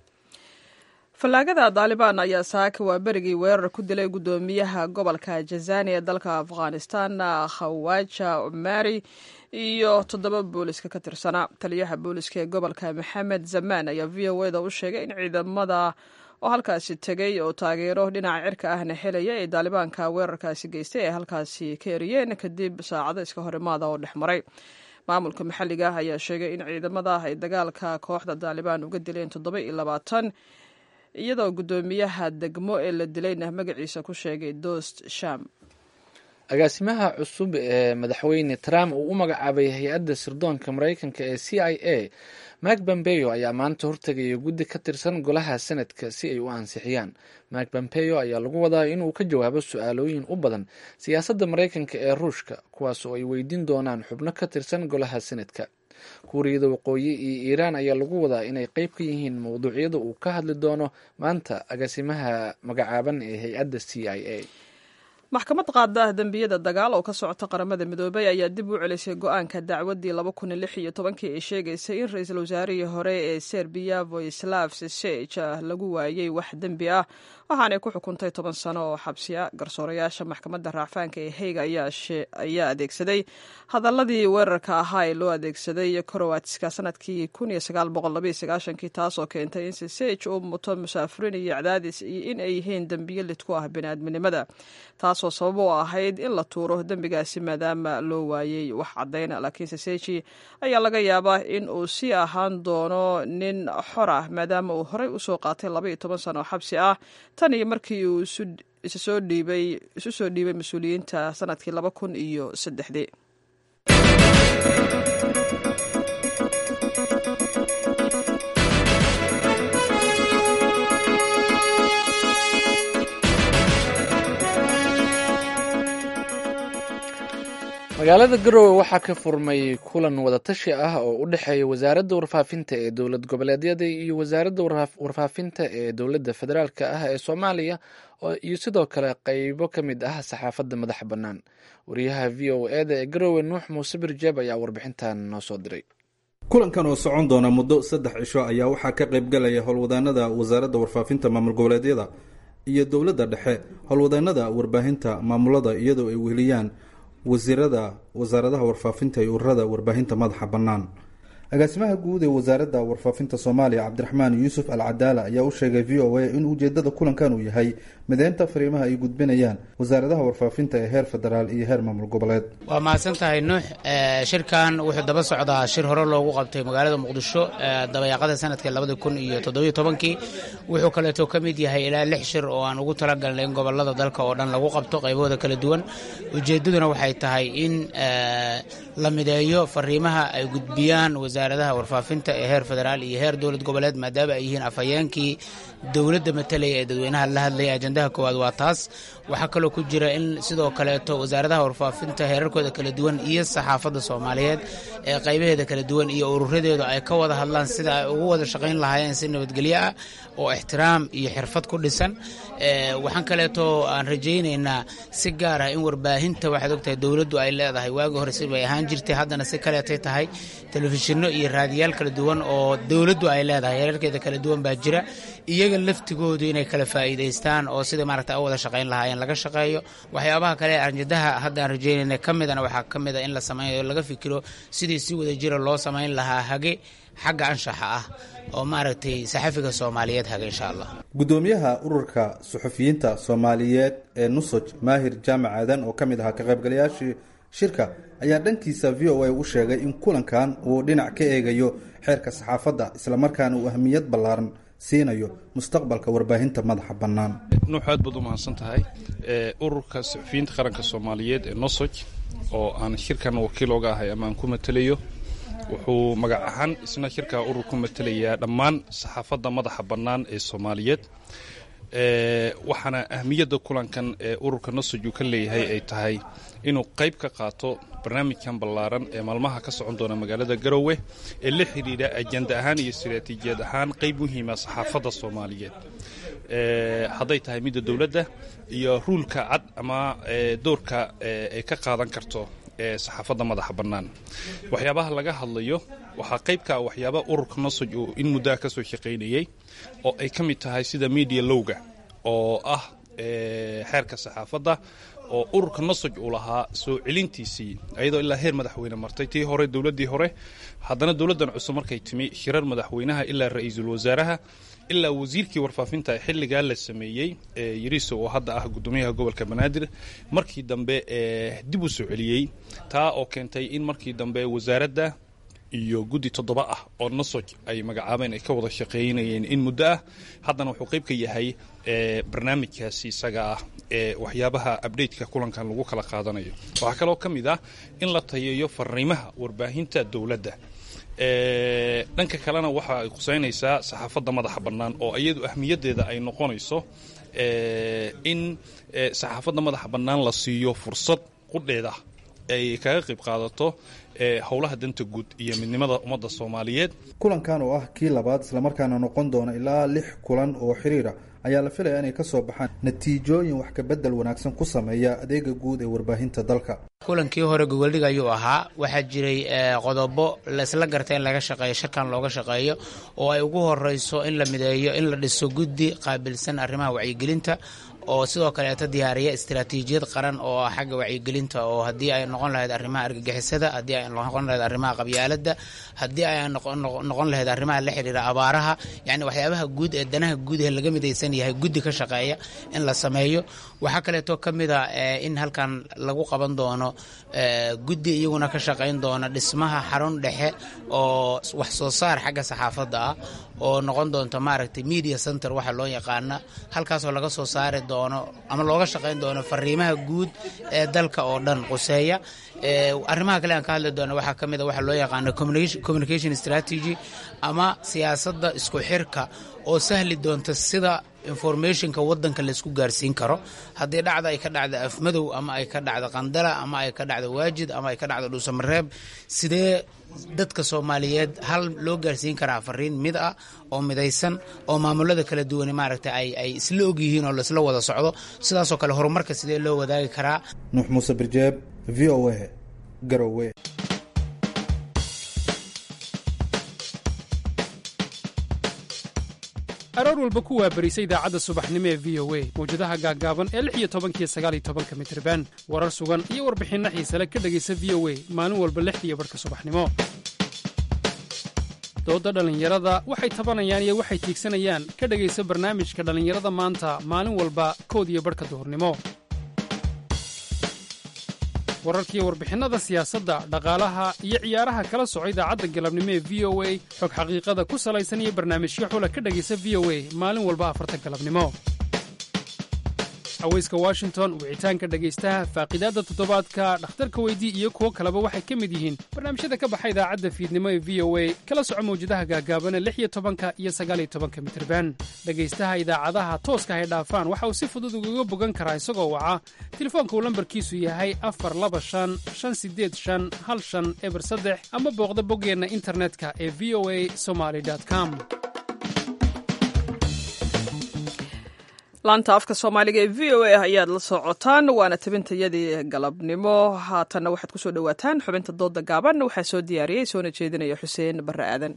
fallaagada daalibaan ayaa saaka waa berigii weerar ku dilay guddoomiyaha gobolka jazani ee dalka afghanistan khawaja umari iyo toddoba booliska ka tirsanaa taliyaha booliska ee gobolka maxamed zamaan ayaa v o eda u sheegay in ciidamada oo halkaasi tegay oo taageero dhinaca cirka ahna helaya ee daalibaanka weerarkaasi geystay ay halkaasi ka eriyeen kadib saacado iska horimaada oo dhex maray maamulka maxalliga ah ayaa sheegay in ciidamada ay dagaalka kooxda daalibaan uga dileen toddoba iyo labaatan iyadoo guddoomiyaha degmo ee la dilayna magaciisa ku sheegay dost sham agaasimaha cusub ee madaxweyne trump uu u magacaabay hay-adda sirdoonka maraykanka ee c i a mak pompeo ayaa maanta hortegaya guddi ka tirsan golaha senadka si ay u ansixiyaan mak pompeo ayaa lagu wadaa inuu ka jawaabo su-aalooyin u badan siyaasadda maraykanka ee ruushka kuwaas oo ay weydiin doonaan xubno ka tirsan golaha senadka kuuriyada waqooyi iyo iiraan ayaa lagu wadaa inay qeyb ka yihiin mowduucyada uu ka hadli doono maanta agaasimaha magacaaban ee hay-adda c i a maxkamad qaada dembiyada dagaal oo ka socota qaramada midoobay ayaa dib u celisay go-aanka dacwadii laba kun iyo lix iyo tobankii ay sheegaysay in ra-iisul wasaarihii hore ee serbiya voislav sesej lagu waayey wax dembi ah waxaanay ku xukuntay toban sano oo xabsiya garsoorayaasha maxkamadda racfaanka ee heyga ayaa adeegsaday hadaladii weerarka ahaa ee loo adeegsaday korowatska sanadkii kun iyo sagaal boqol labaiyo sagaashankii taasoo keentay in sesej uu muto musaafiriin iyo cadaadis iyo in ay yihiin dembiyo lid ku ah biniaadminimada taasoo sabab u ahayd in la tuuro dembigaasi maadaama loo waayey wax caddayna laakiin seseji ayaa laga yaabaa in uu sii ahaan doono nin xor ah maadaama uu horey usoo qaatay laba iyo toban sano oo xabsi ah tan iyo markii uu isu soo dhiibay mas-uuliyiinta sanadkii laba kun iyo saddexdii magaalada garowe waxaa ka furmay kulan wadatashi ah oo u dhexeeya wasaaradda warfaafinta ee dowlad goboleedyada iyo wasaaradda warfaafinta ee dowladda federaalk ah ee soomaaliya iyo sidoo kale qeybo ka mid ah saxaafadda madaxa bannaan wariyaha v o eda ee garowe nuux muuse birjeeb ayaa warbixintan noo soo diray kulankan oo socon doona muddo saddex cisho ayaa waxaa ka qaybgalaya howlwadaanada wasaaradda warfaafinta maamul goboleedyada iyo dowladda dhexe howlwadaanada warbaahinta maamulada iyadoo ay weheliyaan wasiirada wasaaradaha warfaafinta iyo ururada warbaahinta madaxa bannaan agaasimaha guud ee wasaaradda warfaafinta soomaaliya cabdiraxmaan yuusuf al cadaala ayaa u sheegay v o a in ujeedada kulankan uu yahay mideynta fariimaha ay gudbinayaan wasaaradaha warfaafinta ee heer federaal iyo heer maamul goboleed waa mahadsan tahay nuux shirkan wuxuu daba socdaa shir hore loogu qabtay magaalada muqdisho dabayaaqada sanadka labada kun iyo toddobiyo tobankii wuxuu kaleeto ka mid yahay ilaa lix shir oo aan ugu talagalnay in gobolada dalka oo dhan lagu qabto qaybahooda kala duwan ujeedaduna waxay tahay in la mideeyo fariimaha ay gudbiyaan wasaaradaha warfaafinta ee heer federaal iyo heer dowlad goboleed maadaama ay yihiin afhayeenkii dowladda matalaya ee dadweynaha la hadlaya ajandaha koowaad waa taas waxaa kaloo ku jira in sidoo kaleeto wasaaradaha warfaafinta heerarkooda kala duwan iyo saxaafadda soomaaliyeed ee qaybaheeda kala duwan iyo ururadeedu ay ka wada hadlaan sida ay ugu wada shaqayn lahaayeen si nabadgelyo ah oo ixtiraam iyo xirfad ku dhisan waxaan kaleeto aan rajaynaynaa si gaar ah in warbaahinta waxaad ogtahay dowladdu ay leedahay waagi hore si bay ahaan ahaan jirtay haddana si kaleetay tahay telefishinno iyo raadiyaal kala duwan oo dowladdu ay leedahay heerarkeeda kala duwan baa jira iyaga laftigoodu inay kala faa'iidaystaan oo sidai maaragta a wada shaqayn lahaayeen laga shaqeeyo waxyaabaha kale arjadaha haddaan rajaynayna ka midana waxaa ka mid a in la sameeyo laga fikiro sidii si wada jira loo samayn lahaa hage xagga anshaxa ah oo maaragtay saxafiga soomaaliyeed haga insha allah guddoomiyaha ururka suxufiyiinta soomaaliyeed ee nusoj maahir jaamac aadan oo ka mid ahaa ka qaybgalayaashii shirka ayaa dhankiisa v o a u sheegay in kulankan uu dhinac ka eegayo xeerka saxaafadda islamarkaana uu ahmiyad ballaaran siinayo mustaqbalka warbaahinta madaxa bannaan nuux aad baad u mahadsan tahay ururka suxufiyiinta qaranka soomaaliyeed ee nosoj oo aan shirkan wakiil oga ahay ama aan ku matelayo wuxuu magac ahaan isna shirkaa urur ku matelayaa dhammaan saxaafadda madaxa bannaan ee soomaaliyeed waxaana ahmiyadda kulankan ee ururka nosoj uu ka leeyahay ay tahay inuu qayb ka qaato barnaamijkan ballaaran ee maalmaha ka socon doona magaalada garowe ee la xidhiidha ajenda ahaan iyo istiraatiijiyad ahaan qayb muhiima saxaafadda soomaaliyeed hadday tahay midda dowladda iyo ruulka cad ama doorka ay ka qaadan karto ee saxaafadda madaxa bannaan waxyaabaha laga hadlayo waxaa qayb ka ah waxyaaba ururka nosoj uu in muddaha ka soo shaqaynayey oo ay ka mid tahay sida media lowga oo ah xeerka saxaafadda oo ururka nosoj uu lahaa soo celintiisii ayadoo ilaa heer madaxweyne martay tii hore dowladdii hore haddana dowladdan cusub markay timi shirar madaxweynaha ilaa ra-iisul wasaaraha ilaa wasiirkii warfaafinta xilligaa la sameeyey yariso oo hadda ah gudoomiyaha gobolka banaadir markii dambe dib u soo celiyey taa oo keentay in markii dambe wasaaradda iyo guddi toddoba ah oo nosoj ay magacaabeen ay ka wada shaqeynayeen in muddo ah haddana wuxuu qayb ka yahay barnaamijkaasi isaga ah ee waxyaabaha abdhateka kulankan lagu kala qaadanayo waxaa kaloo ka mid ah in la tayeeyo fariimaha warbaahinta dowladda dhanka kalena waxa ay khuseynaysaa saxaafadda madaxa bannaan oo iyadu ahmiyaddeeda ay noqonayso in saxaafadda madaxa bannaan la siiyo fursad qudheeda ay kaga qayb qaadato howlaha danta guud iyo midnimada ummadda soomaaliyeed kulankan oo ah kii labaad islamarkaana noqon doona ilaa lix kulan oo xiriira ayaa la filaya inay ka soo baxaan natiijooyin wax kabedel wanaagsan ku sameeya adeega guud ee warbaahinta dalka kulankii hore gogoldhig ayuu ahaa waxaa jiray qodobo laisla garta in laga shaqeeyo shirkan looga shaqeeyo oo ay ugu horeyso in la mideeyo in la dhiso guddi qaabilsan arrimaha wacyigelinta oo sidoo kaleeto diyaariya istaraatiijiyad qaran oo xagga wacyigelinta oo haddii ay noqon lahayd arrimaha argagixisada haddii ay noqon lahayd arrimaha qabyaaladda haddii ay noqon lahayd arrimaha la xidhiira abaaraha yacni waxyaabaha guud ee danaha guud ee laga midaysan yahay guddi ka shaqeeya in la sameeyo waxaa kaleeto ka mid a in halkan lagu qaban doono guddi iyaguna ka shaqayn doona dhismaha xarun dhexe oo wax soo saar xagga saxaafadda ah oo noqon doonto maaragtay media center waxa loo yaqaana halkaasoo laga soo saari doono ama looga shaqayn doono fariimaha guud ee dalka oo dhan quseeya arrimaha kale aan ka hadli doono waxaa ka mid a waxa loo yaqaano communication strategy ama siyaasadda isku xirka oo sahli doonta sida informationka wadanka laysku gaarsiin karo haddii dhacda ay ka dhacda afmadow ama ay ka dhacda qandala ama ay ka dhacda waajid ama ay ka dhacda dhuusamareeb sidee dadka soomaaliyeed hal loo gaarsiin karaa fariin mid ah oo midaysan oo maamulada kala duwan maaragta ay ay isla ogyihiin oo laisla wada socdo sidaasoo kale horumarka sidee loo wadaagi karaa nuux muuse birjeeb v o a garowe aroor walba ku waabarisa idaacadda subaxnimo ee v o a mawjadaha gaaggaaban ee lix iyo tobankiyo sagaal iyo tobanka mitriban warar sugan iyo warbixinno xiisale ka dhegaysa v o a maalin walba lixdiiyo barhka subaxnimo doodda dhallinyarada waxay tabanayaan iyo waxay tiigsanayaan ka dhegaysa barnaamijka dhallinyarada maanta maalin walba kood iyo barhka duhurnimo wararkiiyo warbixinnada siyaasadda dhaqaalaha iyo ciyaaraha kala soco idaacadda galabnimo ee v o a xog xaqiiqada ku salaysan iyo barnaamijyo xula ka dhegaysa v o a maalin walba afarta galabnimo haweyska washington wicitaanka dhegaystaha faaqidaadda toddobaadka dhakhtarka weydii iyo kuwo kaleba waxay ka mid yihiin barnaamijyada ka baxa idaacadda fiidnimo ee v o a kala soco mawjadaha gaagaabana lix iyo tobanka iyo sagaaliyo tobanka mitirban dhegaystaha idaacadaha tooska hay dhaafaan waxa uu si fudud ugaga bogan karaa isagoo waca telefoonka uu lambarkiisu yahay afar laba shan shan sideed shan hal shan eber saddex ama booqda boggeenna internetka ee v o a somaly com laanta afka soomaaliga ee v o a ayaad la socotaan waana tabintayadii galabnimo haatanna waxaad kusoo dhowaataan xubinta dooda gaaban waxaa soo diyaariyey soona jeedinaya xuseen barre aadan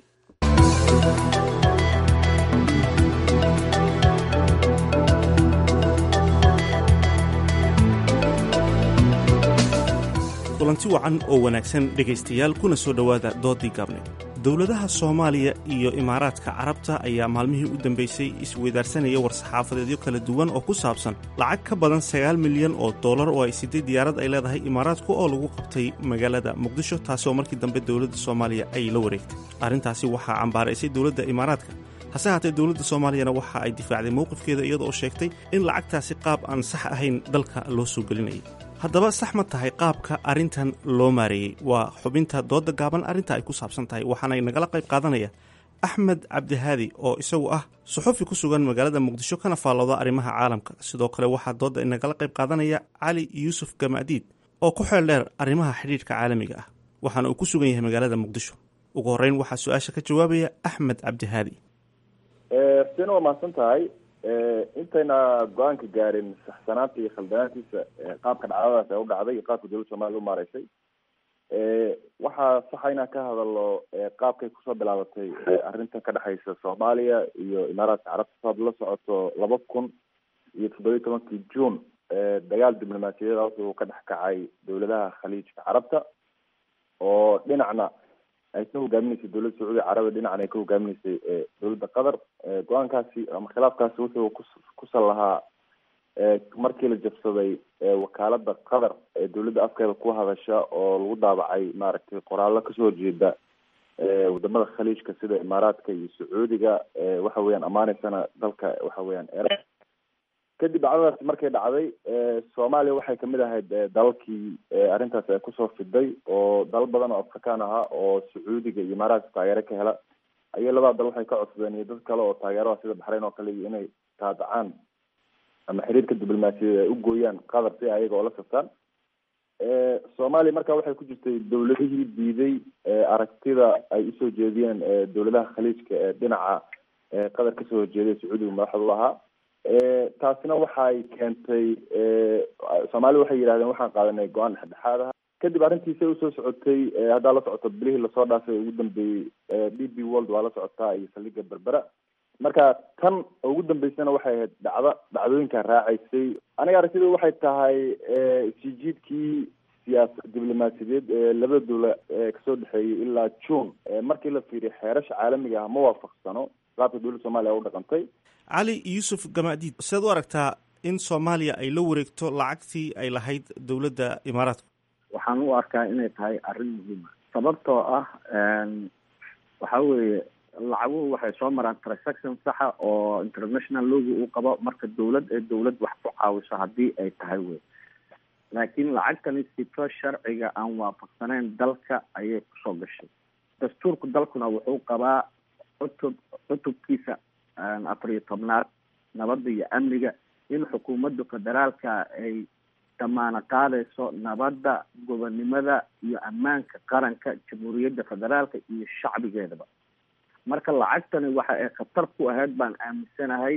kulanti wacan oo wanaagsan dhegaystayaal kuna soo dhowaada doodii gaabneed dowladaha soomaaliya iyo imaaraadka carabta ayaa maalmihii u dambaysay isweydaarsanaya war-saxaafadeedyo kala duwan oo ku saabsan lacag ka badan sagaal milyan oo dollar oo ay siday diyaarad ay leedahay imaaraadku oo lagu qabtay magaalada muqdisho taasi oo markii dambe dowladda soomaaliya ay la wareegtay arrintaasi waxaa cambaaraysay dowladda imaaraadka hase haatee dowladda soomaaliyana waxa ay difaacday mowqifkeeda iyada oo sheegtay in lacagtaasi qaab aan sax ahayn dalka loo soo gelinayay haddaba sax ma tahay qaabka arrintan loo maareeyey waa xubinta doodda gaaban arrinta ay ku saabsan tahay waxaana nagala qayb qaadanaya axmed cabdihaadi oo isagu ah suxufi ku sugan magaalada muqdisho kana faallooda arrimaha caalamka sidoo kale waxaa doodda inagala qayb qaadanaya cali yuusuf gamaadiid oo ku xeel dheer arrimaha xidhiidhka caalamiga ah waxaana uu ku sugan yahay magaalada muqdisho ugu horreyn waxaa su-aasha ka jawaabaya axmed cabdihaadi xuseen waa mahadsan tahay intayna go-aanka gaarin saxsanaanta iyo khaldanaantiisa qaabka dhacdadaas ee u dhacday iyo qaabka dowladda soomaliya u maareysay waxaa saxa inaan ka hadalno qaabkay kusoo bilaabatay arrintan ka dhexeysa soomaaliya iyo imaaraadka carabta saad la socoto laba kun iyo toddobiyi tobankii june dagaal diblomaasiyadeed wuxuu ka dhex kacay dowladaha khaliijka carabta oo dhinacna ay ka hogaaminaysay dowladda sacuudiga carabiya dhinacna ay ka hogaaminaysay dowladda qatar go-aankaasi ama khilaafkaasi wuxuu kusan lahaa markii la jabsaday wakaalada qatar ee dowladda afkeeda ku hadasha oo lagu daabacay maaragtay qoraallo kasoo horjeeda wadamada khaliijka sida imaaraadka iyo sacuudiga waxa weeyaan amaaneysana dalka waxa weeyaan era kadib dhacdadaasi markay dhacday soomaaliya waxay kamid ahayd dalalkii arrintaas ay kusoo fiday oo dalal badan oo afrikaan ahaa oo sacuudiga iyo imaaraadka taageero ka hela ayay labada dal waxay ka codsadeen iyo dad kale oo taageeraha sida baxrayn oo kale iyo inay taadacaan ama xiriirka diblomaasiyadeed ay u gooyaan qatar si ayaga oo la saftaan soomaaliya marka waxay ku jirtay dowladihii diiday aragtida ay usoo jeediyeen dowladaha khaliijka ee dhinaca qatar kasoo horjeeday sacuudiga madaxda u ahaa taasina waxay keentay soomaaliya waxay yidhahdeen waxaan qaadanay go-aan dhexdhexaad ah kadib arrintiisay usoo socotay haddaa la socoto bilihii lasoo dhaafay ugu dambeeyey d b world waa la socotaa iyo saldhiga berbera marka tan ugu dambeysana waxay ahayd dhacdo dhacdooyinka raacaysay aniga aragtida waxay tahay sijiidkii siyaasa diblomaasiyadeed ee labada dowla kasoo dhexeeyay ilaa june markii la fiiriyo xeerasha caalamiga ah ma waafaqsano qaabka dowladda soomaliya u dhaqantay cali yuusuf gamaadiid sidaad u aragtaa in soomaaliya ay la wareegto lacagtii ay lahayd dowladda imaaraadka waxaan u arkaa inay tahay arrin muhiima sababtoo ah waxa weeye lacaguhu waxay soo maraan transaction saxa oo international logi uu qabo marka dowlad ee dowlad wax ku caawiso haddii ay tahay wey laakiin lacagtani sifo sharciga aan waafaqsaneyn dalka ayay kusoo gashay dastuurka dalkuna wuxuu qabaa cutub cutubkiisa afar iyo tobnaad nabadda iyo amniga in xukuumadda federaalka ay damaano qaadayso nabadda gobonnimada iyo ammaanka qaranka jamhuuriyadda federaalka iyo shacbigeedaba marka lacagtani waxa ay khatar ku ahayd baan aaminsanahay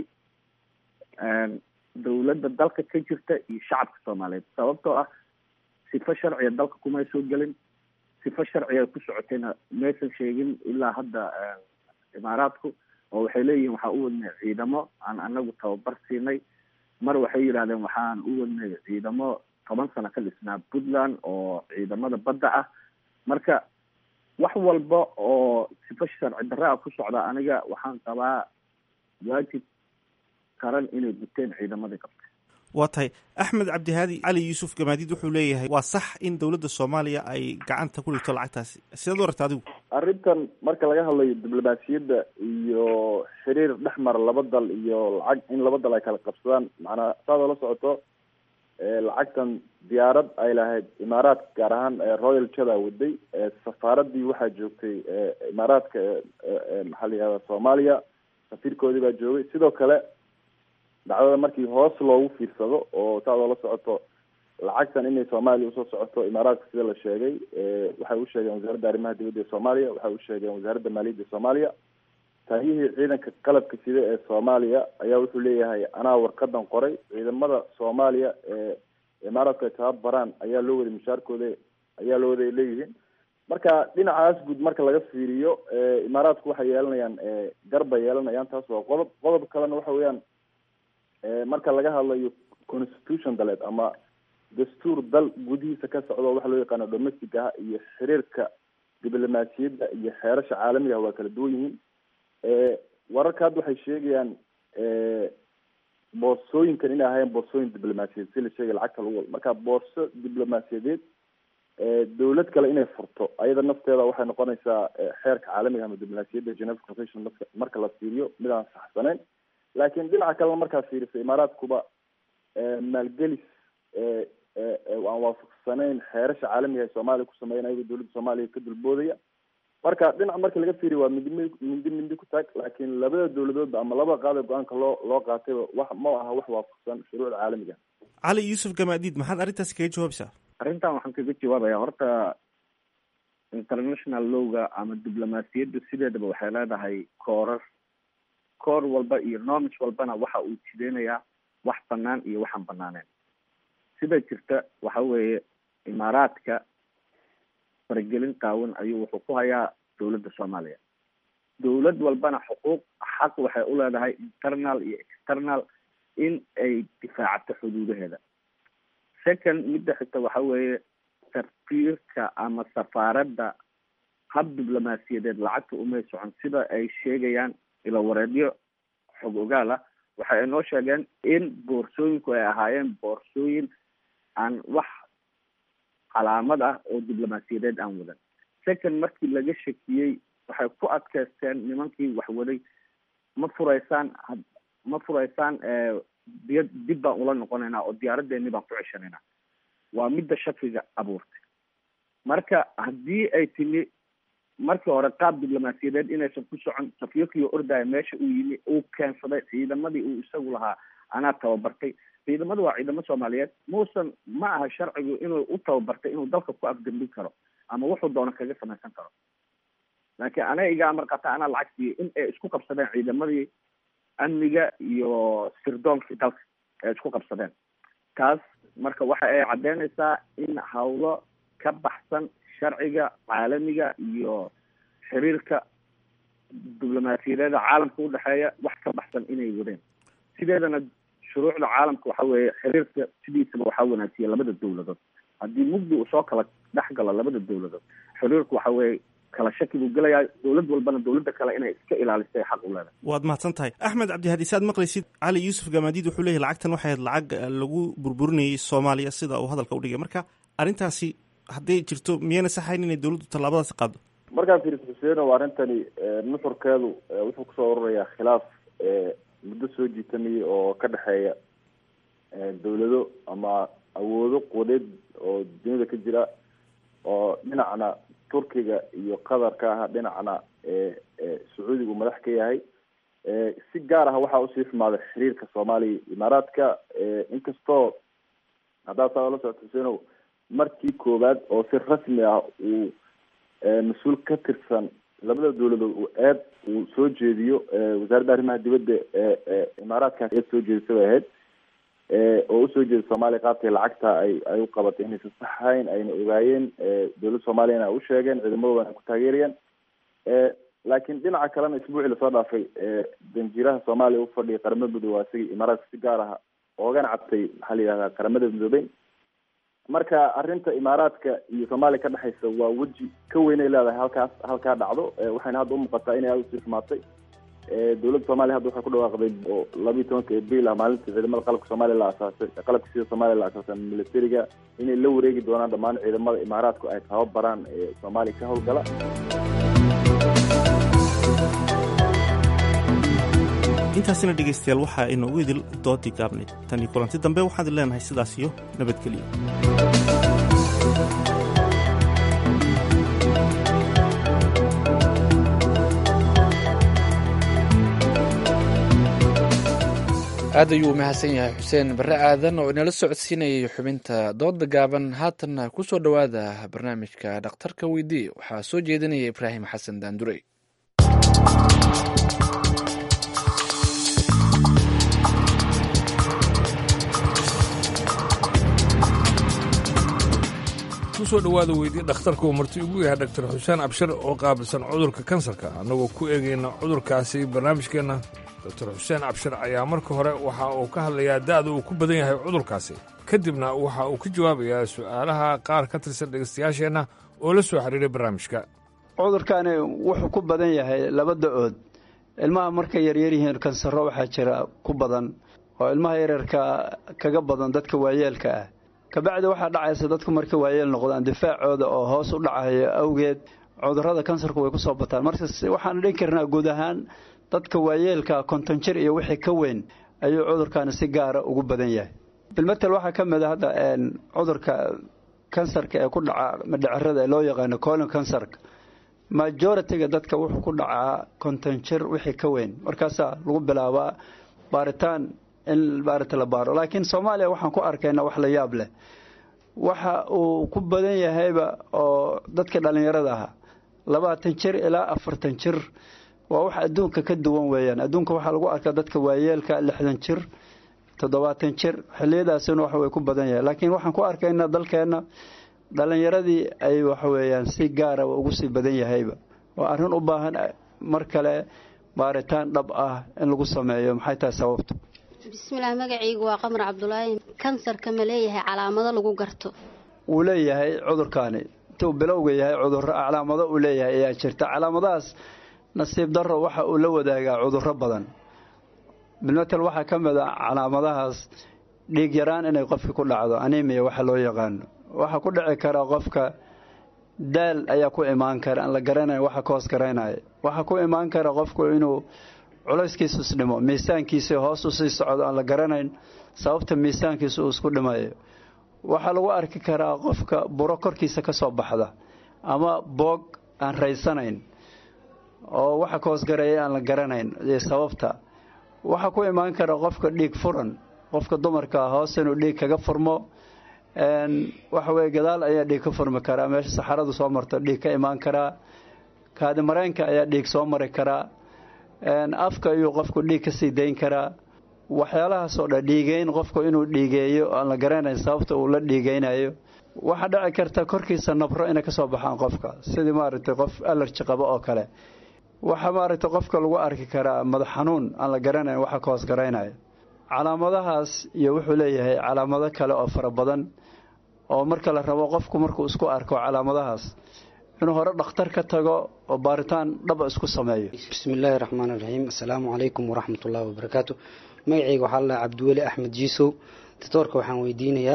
dowladda dalka ka jirta iyo shacabka soomaaliyeed sababtoo ah sifo sharciga dalka kumay soo gelin sifo sharciga ku socotayna maysan sheegin ilaa hadda imaaraadku oo waxay leeyihiin waxaa u wadnay ciidamo aan anagu tababar siinay mar waxay yidhahdeen waxaan u wadnay ciidamo toban sano ka dhisnaa puntland oo ciidamada badda ah marka wax walba oo sifo sharci darra a ku socda aniga waxaan qabaa waajib qaran inay guteen ciidamadii qabta waa tahay axmed cabdihaadi cali yuusuf gamaadiid wuxuu leeyahay waa sax in dowladda soomaaliya ay gacanta ku dhigto lacagtaasi sidaad u aragta adigu arrintan marka laga hadlayo diblomaasiyadda iyo xiriir dhex mara laba dal iyo lacag in laba dal ay kala qabsadaan macnaa saadoo la socoto lacagtan diyaarad ay lahayd imaaraadka gaar ahaan royal jada waday safaaradii waxaa joogtay imaaraadka maxaa la yihahda soomaaliya safiirkoodii baa joogay sidoo kale dhacdada markii hoos loogu fiirsado oo saadoo la socoto lacagtan inay soomaaliya usoo socoto imaaraadka sida la sheegay waxay u sheegeen wasaaradda arrimaha dibadda ee soomaaliya waxay u sheegeen wasaaradda maaliyadda ee soomaaliya taayihii ciidanka qalabka sida ee soomaaliya ayaa wuxuu leeyahay anaa warqadan qoray ciidamada soomaaliya ee imaaraadku ay tababaraan ayaa loo waday mushaarkooda ayaa loo waday leeyihiin marka dhinacaas guud marka laga fiiriyo imaaraadku waxay yeelanayaan garbay yeelanayaan taas waa qodob qodob kalena waxa weeyaan marka laga hadlayo constitution daleed ama dastuur dal gudihiisa ka socdo waxa loo yaqaano domestic ah iyo xiriirka diblomaasiyadda iyo xeerasha caalamiga ah waa kala duwan yihiin wararka hadda waxay sheegayaan boorsooyinkan inay ahaayeen boorsooyin diblomaasiyadeed si la sheegay lacagta lagu wado marka boorso diblomaasiyadeed dawlad kale inay furto ayada nafteeda waxay noqonaysaa xeerka caalamiga ama diblomaasiyadda geneva convention marka marka la fiiriyo mid aan saxsaneyn laakiin dhinaca kalena markaa fiiriso imaaraadkuba maalgelis aan waafaqsanayn xeerasha caalamiga ee soomaaliya ku sameeyan ayagoo dawladda soomaaliya ka dulboodaya marka dhinac marka laga fiiriyo waa mindi mindi mindi ku taag laakiin labada dawladoodba ama labada qaada go-aanka loo loo qaatayba wax ma aha wax waafaqsan shuruucda caalamiga cali yuusuf gamaadiid maxaad arrintaas kaga jawaabaysaa arrintan waxaan kaga jawaabaya horta international lowga ama diblomaasiyadda sideedaba waxay leedahay koorar koor walba iyo nomage walbana waxa uu jideynayaa wax banaan iyo waxaan banaaneen sida jirta waxa weeye imaaraadka faragelin qaawan ayuu wuxuu ku hayaa dawladda soomaaliya dawlad walbana xuquuq xaq waxay u leedahay internal iyo external in ay difaacato xuduudaheeda second midda xigta waxa weeye tarfiirka ama safaaradda hab diblomaasiyadeed lacagta umay socon sida ay sheegayaan ilawareedyo xog ogaal ah waxay inoo sheegeen in boorsooyinku ay ahaayeen boorsooyin aan wax calaamad ah oo diblomaasiyadeed aan wadan second markii laga shakiyey waxay ku adkaysteen nimankii waxwaday ma furaysaan ma furaysaan diya dib baan ula noqonaynaa oo diyaaradeeni baan ku ceshanaynaa waa midda shakiga abuurtay marka haddii ay timi markii hore qaab diblomaasiyadeed inaysan ku socon safyokio ordaya meesha uu yimi uu keensaday ciidamadii uu isagu lahaa anaa tababartay ciidamadu waa ciidamo soomaaliyeed muusan ma aha sharcigu inuu u tababartay inuu dalka ku afgambin karo ama wuxuu doono kaga samaysan karo laakiin aniga iga amar qata anaa lacag siiyey in ay isku qabsadeen ciidamadii amniga iyo sirdoonkii dalka ay isku qabsadeen taas marka waxa ay caddeynaysaa in hawlo ka baxsan sharciga caalamiga iyo xiriirka diblomaasiyadeeda caalamka udhexeeya wax ka baxsan inay wadeen sideedana shuruucda caalamka waxa weeye xiriirka sidiisaba waxaa wanaajiya labada dawladood haddii mugdi uu soo kala dhex galo labada dawladood xiriirku waxa weeye kala shaki buu gelayaa dawlad walbana dawladda kale inay iska ilaalisay xaq u leedahay waad mahadsan tahay axmed cabdihadi saad maqlaysid cali yuusuf gamaadiid wuxuu leeyahy lacagtan waxay ahayd lacag lagu burburinayay soomaaliya sida uu hadalka udhigay marka arrintaasi hadday jirto miyayna saxayn inay dawladdu tallaabadaasi qaado markaa fiiriso xuseeno arrintani nuxurkeedu wuxuu kusoo ururayaa khilaaf muddo soo jiitamaya oo ka dhexeeya dawlado ama awoodo quwadeed oo duniyada ka jira oo dhinacna turkiga iyo qatar ka ah dhinacna sacuudiga uu madax ka yahay si gaar ah waxaa usii xumaaday xiriirka soomaaliya imaaraadka inkastoo haddaad saa la socto xuseenow markii koowaad oo si rasmi ah uu mas-uul ka tirsan labada dawladood uu eed uu soo jeediyo wasaaradda arrimaha dibadda ee imaaraadkaas eed soo jeedisa bay ahayd oo usoo jeeda soomaaliya qaabkay lacagta ay ay u qabatay inaysan sax ahayn ayna ogaayeen dawladda soomaaliyana ay u sheegeen ciidamadoodan ay ku taageerayaan laakiin dhinaca kalena isbuucii lasoo dhaafay danjiiraha soomaaliya ufadhiya qaramada midoobe waa isagii imaaraadka si gaar ah oogana cabtay maxaa la yidhahdaa qaramada midoobey marka arrinta imaaraadka iyo soomaaliya ka dhexaysa waa weji ka weynay leedahay halkaas halkaa dhacdo waxayna hadda umuuqataa inay aada usii xumaatay dawladda soomaliya hadda waxay ku dhawaaqday oo labiiyi tobanka abril ah maalintii ciidamada qalabka soomaaliya la asaasay qalabka sida soomaaliya la asaasay militariga inay la wareegi doonaan dhammaan ciidamada imaaraadku ay tababaraan ee soomaaliya ka howlgala intaasina dhegaystayaal waxaa inoogu idil doodii gaabnayd tan iyo kulanti dambe waxaad leenahay sidaas iyo nabadgelyo aad ayuu u mahadsan yahay xuseen barre aadan oo inala socodsiinayay xubinta dooda gaaban haatanna ku soo dhowaada barnaamijka dhakhtarka weydii waxaa soo jeedinaya ibraahim xasan daandurey kusoo dhowaada weydii dhakhtarka uu marti ugu yahay dhaktar xuseen abshir oo qaabilsan cudurka kansarka annagoo ku eegayna cudurkaasi barnaamijkeenna doktar xuseen abshir ayaa marka hore waxa uu ka hadlayaa da'da uu ku badan yahay cudurkaasi kadibna waxa uu ka jawaabayaa su'aalaha qaar ka tirsan dhegaystayaasheenna oo la soo xiriiray barnaamijka cudurkani wuxuu ku badan yahay laba da-ood ilmaha markay yaryar yihiin kansaro waxaa jira ku badan oo ilmaha yaryarka kaga badan dadka waayeelka ah kabacdi waxaa dhacaysa dadku markay waayeel noqdaan difaacooda oo hoos u dhacayo awgeed cudurada kansarku way kusoo bataan marka waxaan dhihi karnaa guud ahaan dadka waayeelka konton jir iyo wixii ka weyn ayuu cudurkani si gaara ugu badan yahay bilmatel waxaa ka mid a hadda cudurka kansarka ee ku dhaca madhacerada ee loo yaqaano colon kansarka majoritiga dadka wuxuu ku dhacaa konton jir wixii ka weyn markaasaa lagu bilaabaa baaritaan in baarita la baaro laakiin soomaaliya waxaan ku arkaynaa wax la yaab leh waxa uu ku badan yahayba oo dadka dhallinyarada ahaa labaatan jir ilaa afartan jir waa wax adduunka ka duwan weeyaan adduunka waxaa lagu arkaa dadka waayeelka lixdan jir toddobaatan jir xiliyadaasina wax way ku badan yahay laakiin waxaan ku arkaynaa dalkeenna dhallinyaradii ay waxaweeyaan si gaara ugu sii badan yahayba waa arrin u baahan mar kale baaritaan dhab ah in lagu sameeyo maxay tahay sababtu bismillaah magacaygu waa qamar cabdulaahi kansarka ma leeyahay calaamado lagu garto wuu leeyahay cudurkaani intuu bilowga yahay cudurro calaamado uu leeyahay ayaa jirta calaamadahaas nasiib darro waxa uu la wadaagaa cudurro badan bilmatel waxaa ka mid a calaamadahaas dhiig yaraan inay qofki ku dhacdo animiya waxa loo yaqaano waxaa ku dhici kara qofka daal ayaa ku imaan kara aan la garanayn waxa ka hoos garaynaya waxaa ku imaan kara qofku inuu culayskiisu isdhimo miisaankiisa hoos usii socdo aan la garanayn sababta miisaankiisa uu isku dhimayo waxaa lagu arki karaa qofka buro korkiisa ka soo baxda ama boog aan raysanayn oo waxa ka hoosgareeya aan la garanayn sababta waxaa ku imaan kara qofka dhiig furan qofka dumarka hoos inuu dhiig kaga furmo waxa weye gadaal ayaa dhiig ka furmi karaa meesha saxaradu soo marto dhiig ka imaan karaa kaadi mareenka ayaa dhiig soo mari karaa afka ayuu qofku dhiig kasii dayn karaa waxyaalahaasoo dhan dhiigeyn qofku inuu dhiigeeyo aan la garanayn sababta uu la dhiigeynayo waxaa dhici karta korkiisa nabro inay kasoo baxaan qofka sidii maaragtay qof alerji qabo oo kale waxaa maaragtay qofka lagu arki karaa madax xanuun aan la garanayn waxa ka hoos garaynaya calaamadahaas iyo wuxuu leeyahay calaamado kale oo fara badan oo marka la rabo qofku markuu isku arko calaamadahaas inuu hore dhakhtar ka tago oo baaritaan dhaba isku sameeyo bismillaahi raxmaan iraxiim assalaamu calaykum waraxmatullaahi wabarakaatu magacayga waxaa la cabdiweli axmed jiisow doctoorka waxaan weydiinayaa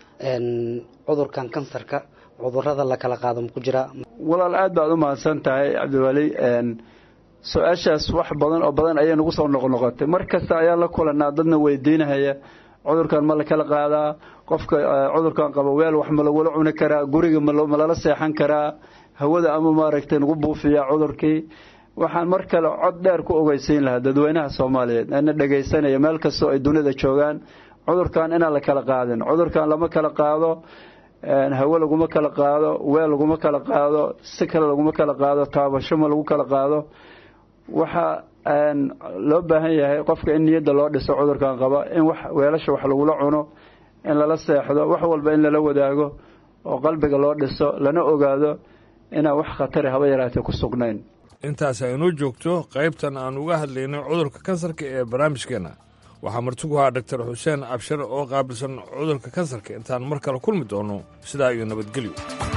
cudurkan kansarka cudurada la kala qaado ma ku jiraa walaal aad baad u mahadsan tahay cabdiweli su-aashaas wax badan oo badan ayay nagu soo noqnoqotay mar kasta ayaan la kulanaa dadna weydiinahaya cudurkan ma la kala qaadaa qofka cudurkan qaba weel wax ma lagula cuni karaa guriga ma lala seexan karaa hawada ama maaragtay nagu buufiyaa cudurkii waxaan mar kale cod dheer ku ogeysiin lahaa dadweynaha soomaaliyeed ana dhegaysanaya meel kastoo ay dunida joogaan cudurkan inaan la kala qaadin cudurkan lama kala qaado hawo laguma kala qaado weel laguma kala qaado si kale laguma kala qaado taabasho ma lagu kala qaado waxaa loo baahan yahay qofka in niyadda loo dhiso cudurkan qaba in wax weelasha wax lagula cuno in lala seexdo wax walba in lala wadaago oo qalbiga loo dhiso lana ogaado inaan wax khatari haba yaraatee ku sugnayn intaas aynoo joogto qaybtan aan uga hadlaynay cudurka kansarka ee barnaamijkeenna waxaa martigu ahaa dhaktar xuseen abshir oo qaabilsan cudurka kansarka intaan mar kale kulmi doono sidaa iyo nabadgelyo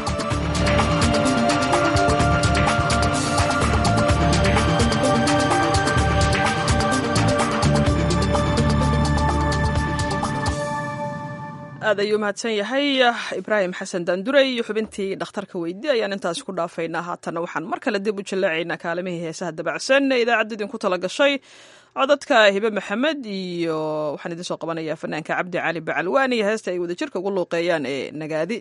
aad ayuu mahadsan yahay ibraahim xasan daandurey iyo xubintii dhakhtarka weydi ayaan intaasi ku dhaafaynaa haatanna waxaan mar kale dib u jallaacaynaa kaalimihii heesaha dabacsan ee idaacadda idinku tala gashay codadka hibe maxamed iyo waxaan idiin soo qabanayaa fanaanka cabdi cali bacalwaan iyo heesta ay wadajirka ugu luuqeeyaan ee nagaadi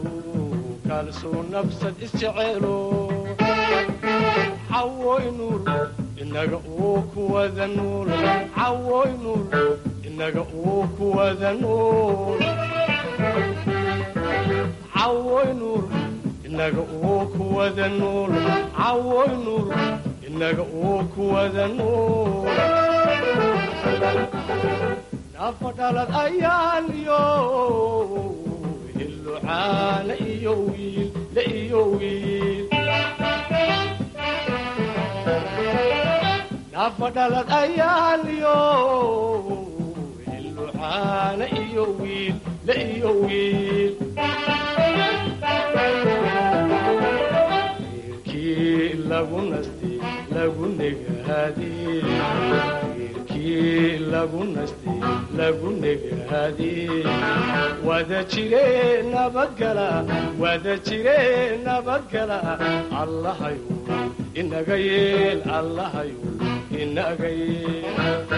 kalsuu nafsad isjeceelo cawoy nuur inaga uu kuwada nuul cawoy nuul inaga uu kuwada nuul cawoy nuul inaga uu kuwada nuul cawoy nuul inaga uu kuwada nuul nafa dhalad ayaan iyo hillucaana iyo wiil la iyo wiil nafa dhalad ayaan iyo hillucaana iyo wiil la iyo wiil wiilkii lagu nastay lagu negaadee wiilkii lagu nastay lagu negaadee wada jire nabadgala wada jire nabadgala allahayu inaga yeel allahayu inaga yeel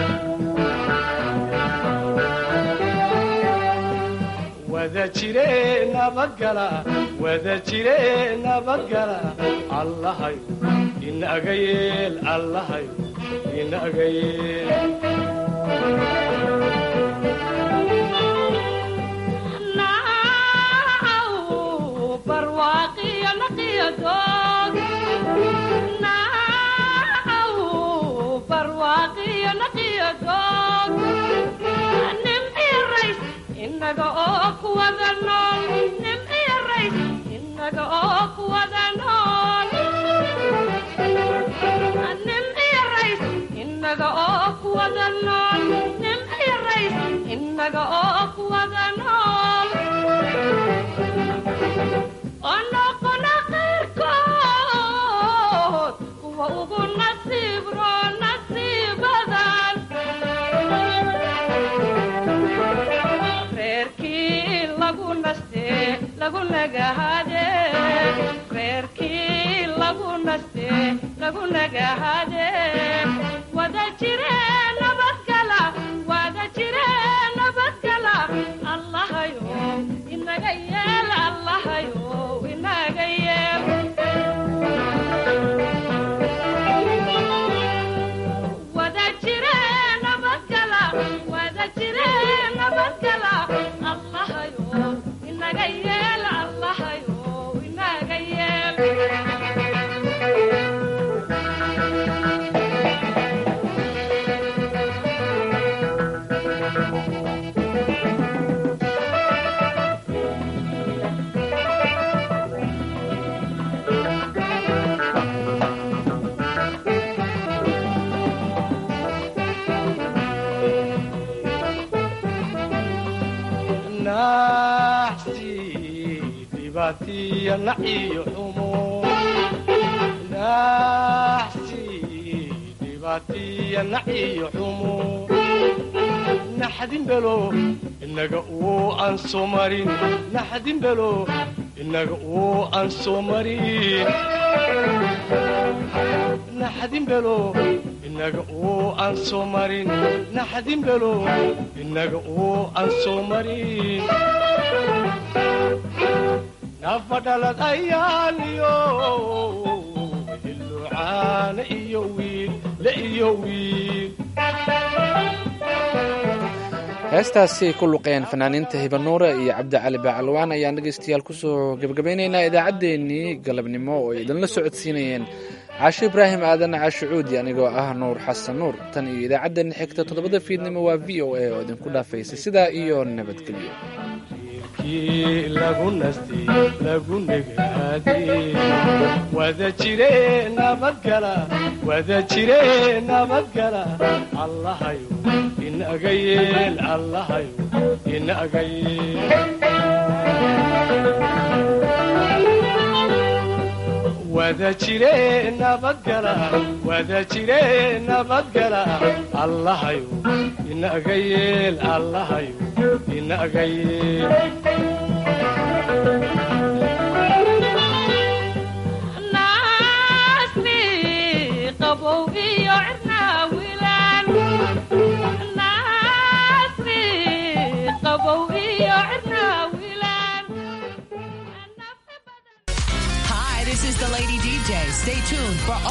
wada jire nabadgala wada jire nabadgala allahayu inaga yeel allahayu inaga yeel inaga oo kuwada nool nim iyo rays inaga oo kuwada nool nim iyo rays inaga oo kuwada nool nim iyo rays inaga oo kuwada nool onoqona qayrkood kuwa ugu nasiib roo nasiibadan reerkii lagu naste lagu nagahade reerkii lagu naste lagu nagahade wada jire nabadgala wada jire nabadgala allahayo inaga yeel allahayo inaga yeel wada jire nabadgala wada jire nabadgala allahayo inaga yeel allahayo inaga yeel naxsi dhibaatiya naciyo xumo naxsi dhibaatiya naciyo xumo naxdin belo inaga uu aan soo marin naxdin belo inaga uu aan soo marin naxdin belo inaga uu aan soo marin naxdin belo inaga uu aan soo marin nafa dhalad ayaan iyo hillucaana iyo wiil la iyo wiil heestaasi ku luqeen fanaaniinta hibanuure iyo cabdicali baacalwaan ayaan dhegaystayaal kusoo gebagabaynaynaa idaacaddeenii galabnimo oo ay idinla socodsiinayeen caasho ibraahim aadan caasho cuudi anigoo ah nuur xasan nuur tan iyo idaacaddeenna xigta toddobada fiidnimo waa v o a oo idinku dhaafaysa sidaa iyo nabadgelyo kii lagu nastay lagu negaadee wada jire nabadgala wada jire nabadgala allahayo inaga yeel allahayo inaga yeel wada jire nabadgala wada jire nabadgala allahayo inaga yeel allahayo inaga yeel naasni qabow iyo cirnaawilaan naasni qabow iyo cirnaawilaan Hi, this is the Lady DJ. Stay tuned for